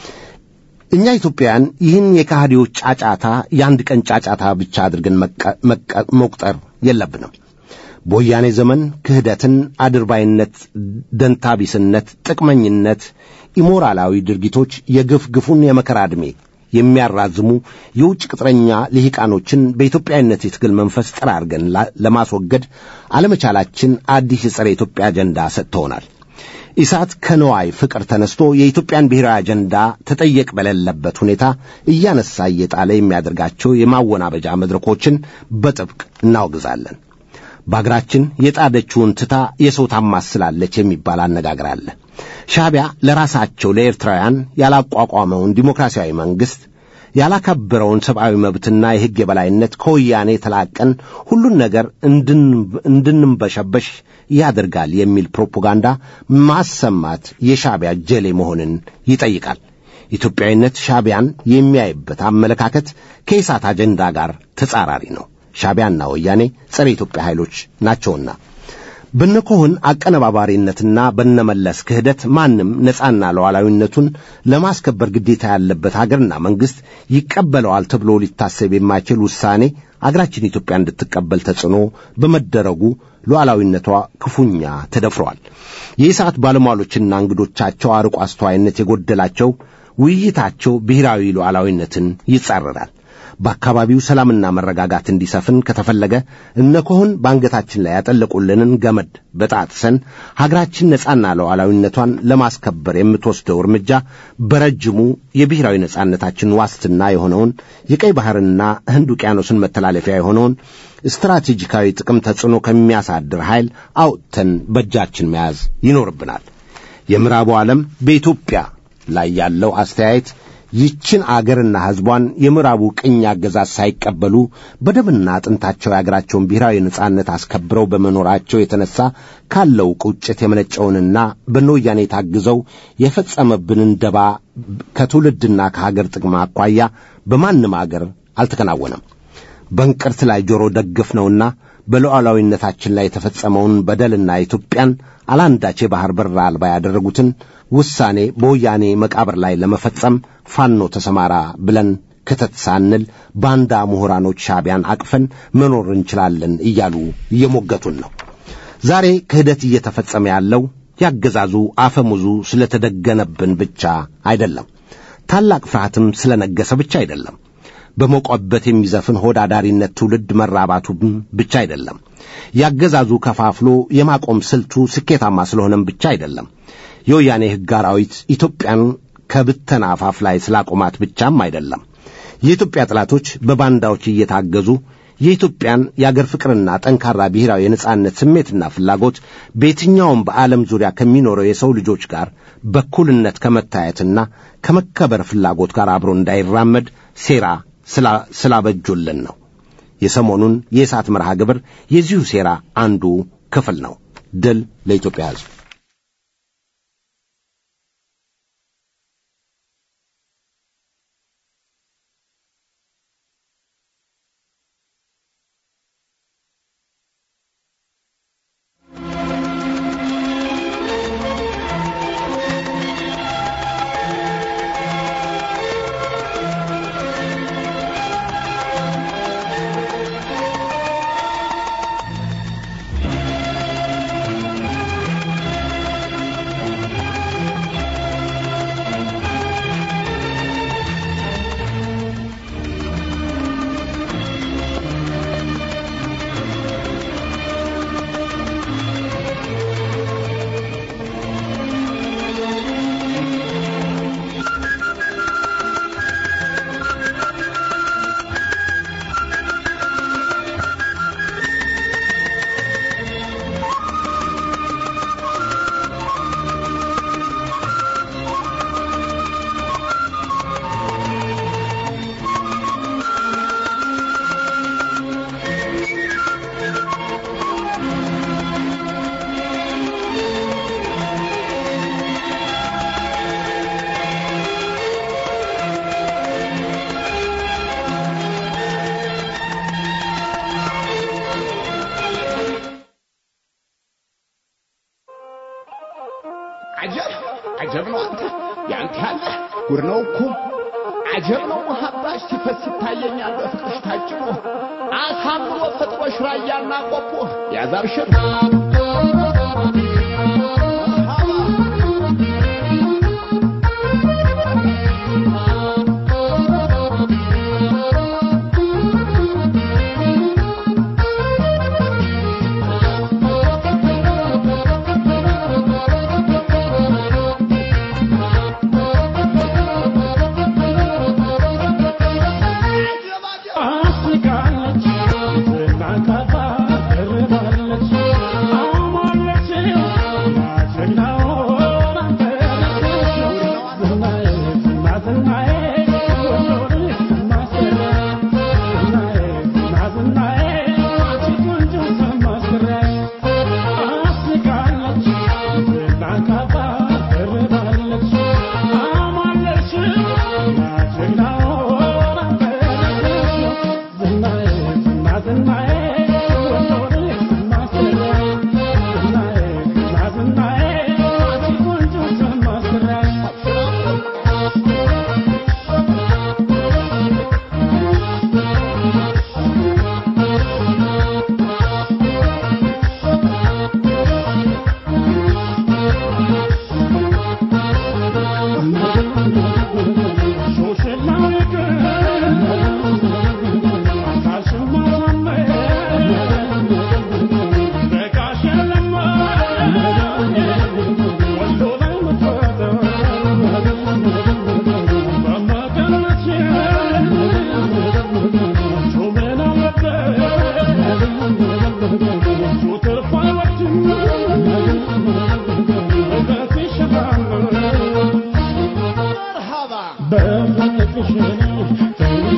እኛ ኢትዮጵያውያን ይህን የካህዲዎች ጫጫታ የአንድ ቀን ጫጫታ ብቻ አድርገን መቁጠር የለብንም። በወያኔ ዘመን ክህደትን፣ አድርባይነት፣ ደንታቢስነት፣ ጥቅመኝነት፣ ኢሞራላዊ ድርጊቶች የግፍ ግፉን የመከራ ዕድሜ የሚያራዝሙ የውጭ ቅጥረኛ ልሂቃኖችን በኢትዮጵያዊነት የትግል መንፈስ ጠራርገን ለማስወገድ አለመቻላችን አዲስ የጸረ ኢትዮጵያ አጀንዳ ሰጥተውናል። ኢሳት ከነዋይ ፍቅር ተነስቶ የኢትዮጵያን ብሔራዊ አጀንዳ ተጠየቅ በሌለበት ሁኔታ እያነሳ እየጣለ የሚያደርጋቸው የማወናበጃ መድረኮችን በጥብቅ እናወግዛለን። በአገራችን የጣደችውን ትታ የሰው ታማስላለች የሚባል አነጋገር አለ። ሻዕቢያ ለራሳቸው ለኤርትራውያን ያላቋቋመውን ዲሞክራሲያዊ መንግሥት ያላከበረውን ሰብአዊ መብትና የሕግ የበላይነት ከወያኔ ተላቀን ሁሉን ነገር እንድንበሸበሽ ያደርጋል የሚል ፕሮፓጋንዳ ማሰማት የሻዕቢያ ጀሌ መሆንን ይጠይቃል። ኢትዮጵያዊነት ሻዕቢያን የሚያይበት አመለካከት ከኢሳት አጀንዳ ጋር ተጻራሪ ነው። ሻዕቢያና ወያኔ ጸረ ኢትዮጵያ ኃይሎች ናቸውና በነኮህን አቀነባባሪነትና በነመለስ ክህደት ማንም ነጻና ሉዓላዊነቱን ለማስከበር ግዴታ ያለበት አገርና መንግሥት ይቀበለዋል ተብሎ ሊታሰብ የማይችል ውሳኔ አገራችን ኢትዮጵያ እንድትቀበል ተጽዕኖ በመደረጉ ሉዓላዊነቷ ክፉኛ ተደፍረዋል። የኢሳት ባለሟሎችና እንግዶቻቸው አርቆ አስተዋይነት የጎደላቸው ውይይታቸው ብሔራዊ ሉዓላዊነትን ይጻረራል። በአካባቢው ሰላምና መረጋጋት እንዲሰፍን ከተፈለገ እነ ኮሆን በአንገታችን ላይ ያጠለቁልንን ገመድ በጣጥሰን ሀገራችን ነጻና ሉዓላዊነቷን ለማስከበር የምትወስደው እርምጃ በረጅሙ የብሔራዊ ነጻነታችን ዋስትና የሆነውን የቀይ ባህርና ህንድ ውቅያኖስን መተላለፊያ የሆነውን ስትራቴጂካዊ ጥቅም ተጽዕኖ ከሚያሳድር ኃይል አውጥተን በእጃችን መያዝ ይኖርብናል። የምዕራቡ ዓለም በኢትዮጵያ ላይ ያለው አስተያየት ይችን አገርና ሕዝቧን የምዕራቡ ቅኝ አገዛዝ ሳይቀበሉ በደምና አጥንታቸው የአገራቸውን ብሔራዊ ነጻነት አስከብረው በመኖራቸው የተነሳ ካለው ቁጭት የመነጨውንና በነወያኔ ታግዘው የፈጸመብንን ደባ ከትውልድና ከሀገር ጥቅም አኳያ በማንም አገር አልተከናወነም። በእንቅርት ላይ ጆሮ ደግፍ ነውና በሉዓላዊነታችን ላይ የተፈጸመውን በደልና ኢትዮጵያን አላንዳች የባሕር በር አልባ ያደረጉትን ውሳኔ በወያኔ መቃብር ላይ ለመፈጸም ፋኖ ተሰማራ ብለን ክተት ሳንል ባንዳ ምሁራኖች ሻዕቢያን አቅፈን መኖር እንችላለን እያሉ እየሞገቱን ነው። ዛሬ ክህደት እየተፈጸመ ያለው ያገዛዙ አፈሙዙ ስለተደገነብን ብቻ አይደለም። ታላቅ ፍርሃትም ስለነገሰ ብቻ አይደለም። በሞቆበት የሚዘፍን ሆዳዳሪነት ትውልድ መራባቱም ብቻ አይደለም። ያገዛዙ ከፋፍሎ የማቆም ስልቱ ስኬታማ ስለሆነም ብቻ አይደለም። የወያኔ ሕግ አራዊት ኢትዮጵያን ከብተና አፋፍ ላይ ስላቆማት ብቻም አይደለም። የኢትዮጵያ ጠላቶች በባንዳዎች እየታገዙ የኢትዮጵያን የአገር ፍቅርና ጠንካራ ብሔራዊ የነጻነት ስሜትና ፍላጎት በየትኛውም በዓለም ዙሪያ ከሚኖረው የሰው ልጆች ጋር በኩልነት ከመታየትና ከመከበር ፍላጎት ጋር አብሮ እንዳይራመድ ሴራ ስላበጁልን ነው። የሰሞኑን የእሳት መርሃ ግብር የዚሁ ሴራ አንዱ ክፍል ነው። ድል ለኢትዮጵያ ሕዝብ። አጀብ አጀብ ነው አንተ ያንተ ያለ ጉድ ነው እኮ አጀብ ነው መሐባሽ ሲፈስ ይታየኛል በፍቅርሽ ታጭቆ አሳምሮ ፈጥሮሽ ራያና ቆቦ ያዛብሽር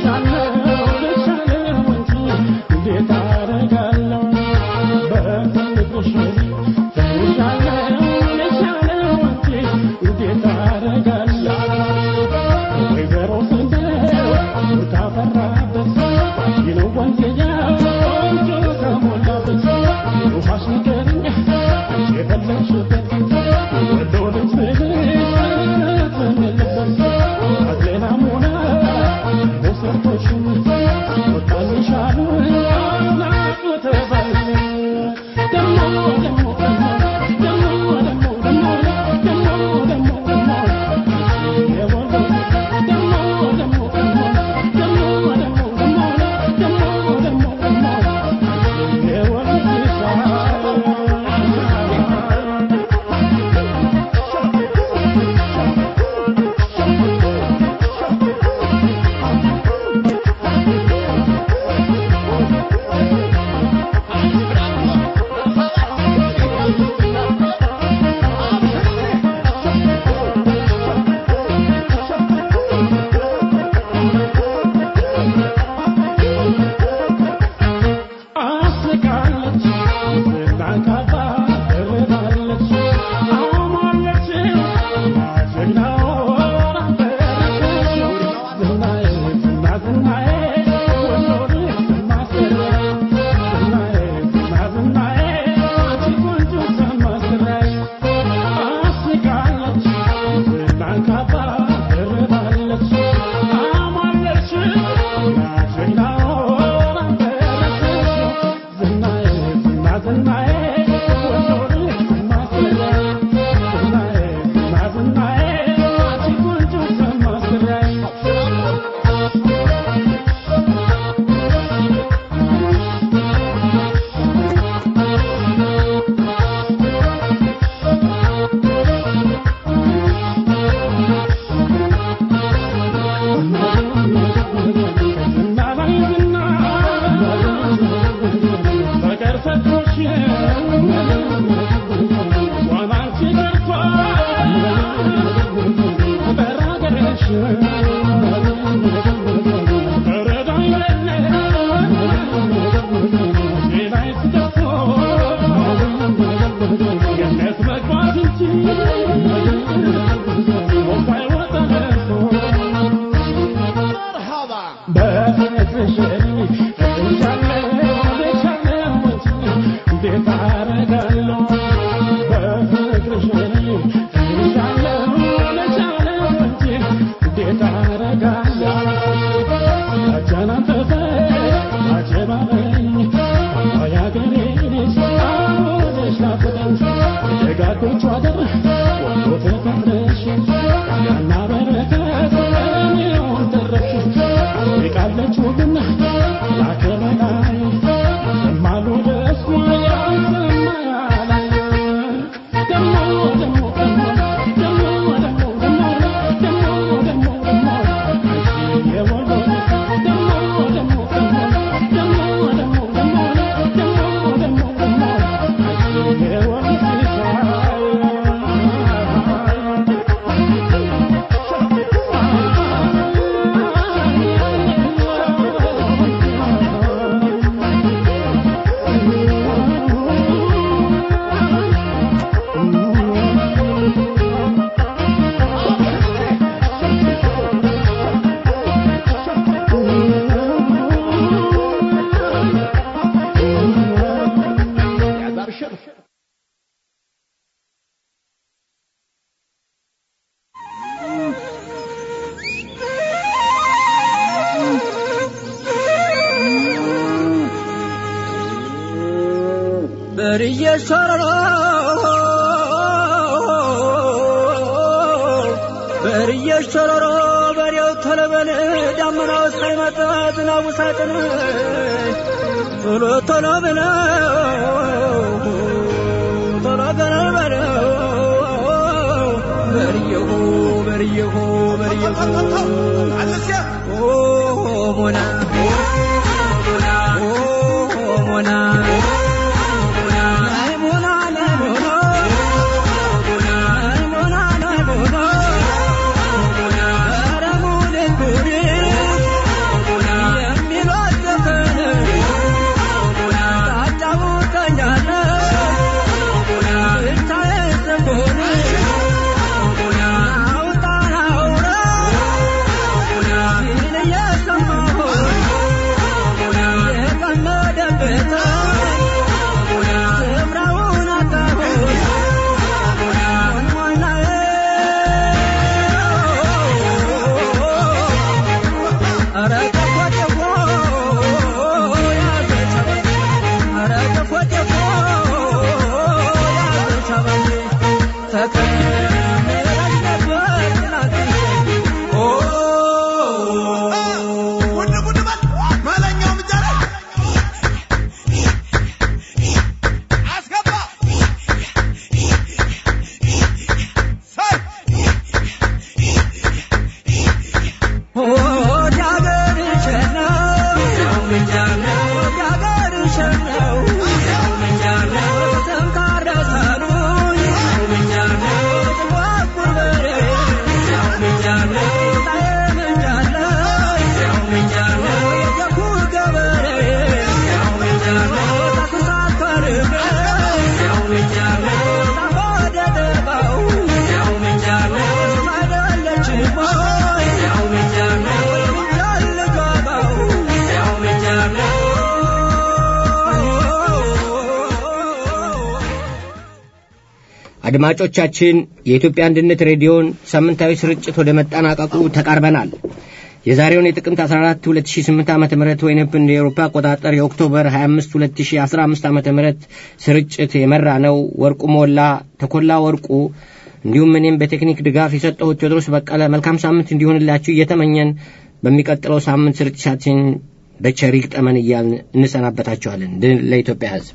በርየ ሸረሮ በርየ ሸረሮ በሬው ተለበል ዳመናው ሳይመጣ ዝናቡ ሳጥን ቶሎ ቶሎ ብለው ቶሎ ገለል በለው በርየሁ በርየሁ በርየሁ ሞና ሞና አድማጮቻችን የኢትዮጵያ አንድነት ሬዲዮን ሳምንታዊ ስርጭት ወደ መጠናቀቁ ተቃርበናል። የዛሬውን የጥቅምት 14 2008 ዓ ም ወይንም እንደ ኤሮፓ አቆጣጠር የኦክቶበር 25 2015 ዓ ም ስርጭት የመራ ነው ወርቁ ሞላ፣ ተኮላ ወርቁ እንዲሁም እኔም በቴክኒክ ድጋፍ የሰጠሁት ቴዎድሮስ በቀለ መልካም ሳምንት እንዲሆንላችሁ እየተመኘን በሚቀጥለው ሳምንት ስርጭታችን በቸር ይግጠመን እያልን እንሰናበታችኋለን። ድል ለኢትዮጵያ ሕዝብ።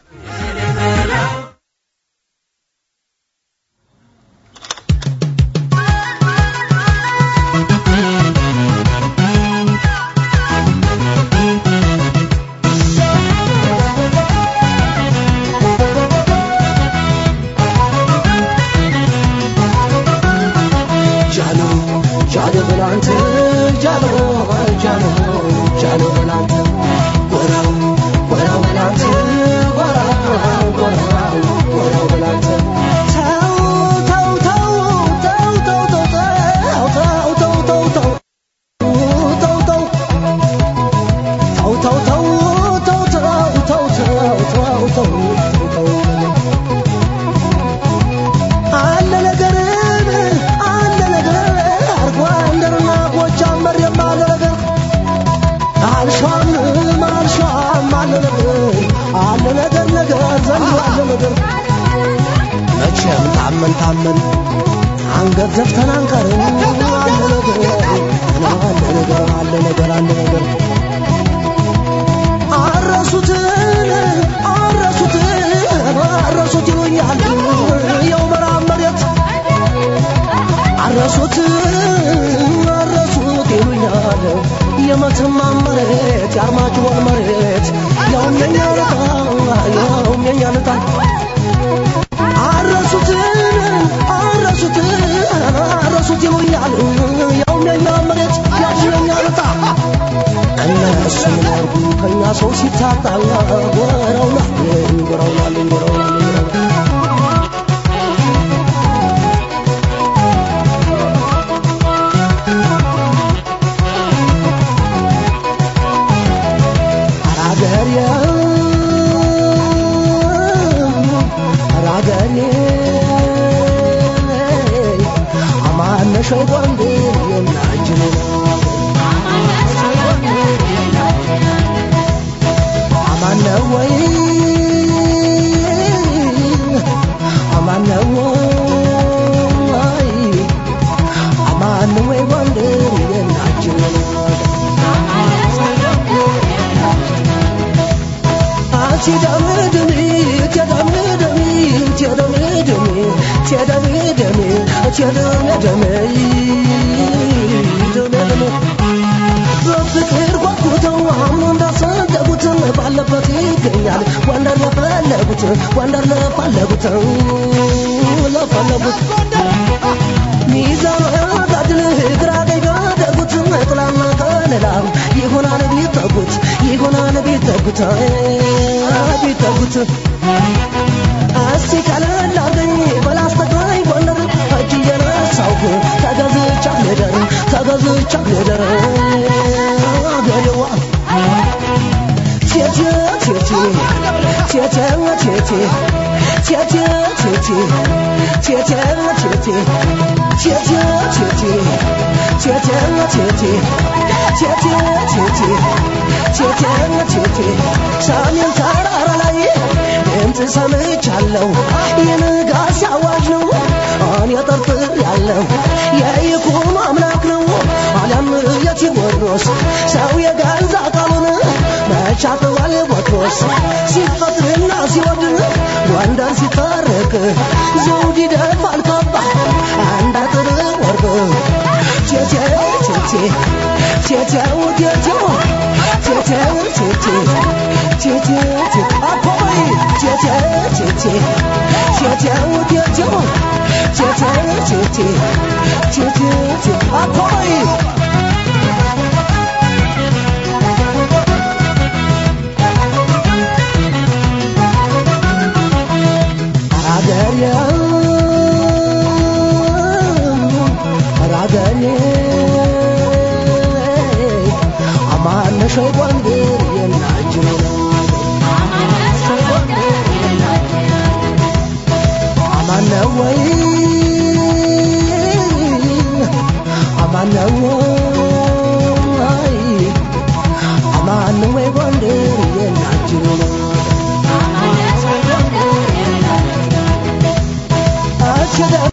መቼም ታመን ታመን አንገት ዘፍተን አንቀርም። አለ ነገር አለ ነገር አለ ነገር አለ ነገር አረሱትን አረሱትን አረሱት ይሉኛል የው መራብ መሬት አረሱት አረሱት ይሉኛል የመተማ መሬት የአርማጭሆን መሬት ያውም የኛ ልጣ ያውም የኛ ልጣ አረሱት አረሱት አረሱት ይሉኛል ያውም የኛ መሬት ያውም የኛ ልጣ እነሱ ምናርጉ ከኛ ሰው ሲታጣ ጎረውናል ጎረውናል ጎረውናል አራገሬ አራገሬ አማነሽ ወንዴ የናጅኔ አማነ ወይ አማነ ወይ አማነ ወይ ወንዴ የናጅኔ በፍቅር ጓጉተው አምኖ እንዳሰደጉት ባለበት ይገኛል ወንደር ለፈለጉት ወንደር ለፈለጉት ለፈለጉት ሚዛኑ ያጋድል ግራ ቀኝ ቢያደርጉት ጥላና ከለላ ይሆናል ቢጠጉት ይሆናል ቢጠጉት ቢጠጉት እስቲ ቀለል አርገኝ በላስተግራኝ ጎንደር እጅ እየነሳውኩ ተገዝቻ ልደር ተገዝቻ ልደር አገሬዋ ቴቴ ቴቴ ቴቴ ቴቴ ቴቴ ቴቴ ቴቴ ቴቴ ቴቴ ቴቴ ቴቴ ቴቴ ቴቴ ቴቴ ቴቴ ቴቴ ሰሜን ተራራ ላይ ድምፅ ሰምቻለሁ የንጋት አዋጅ ነው እኔ ጠርጥር ያለው የይኩኖ አምላክ ነው አሊያም የቴዎድሮስ ሰው የገዛ ቃሉን መቻጥዋል ቦትሮስ ሲፈጥርና ሲወድ ጎንደር ሲታረቅ ዘውድ ይደፋል ካባ አንድ አጥር ወርቅ ቴቴ ቴቴ ቴቴው ቴቴው ቴቴው ቴቴ ቴቴ ቴቴ አፖይ ቴቴ ቴቴ ቴቴው ቴቴው ቴቴው ቴቴ ቴቴ ቴቴ አፖይ አገሬ አገሬ አማነሽ ጎንደር የናጅኔ አማነ አማነው ወይ አማነው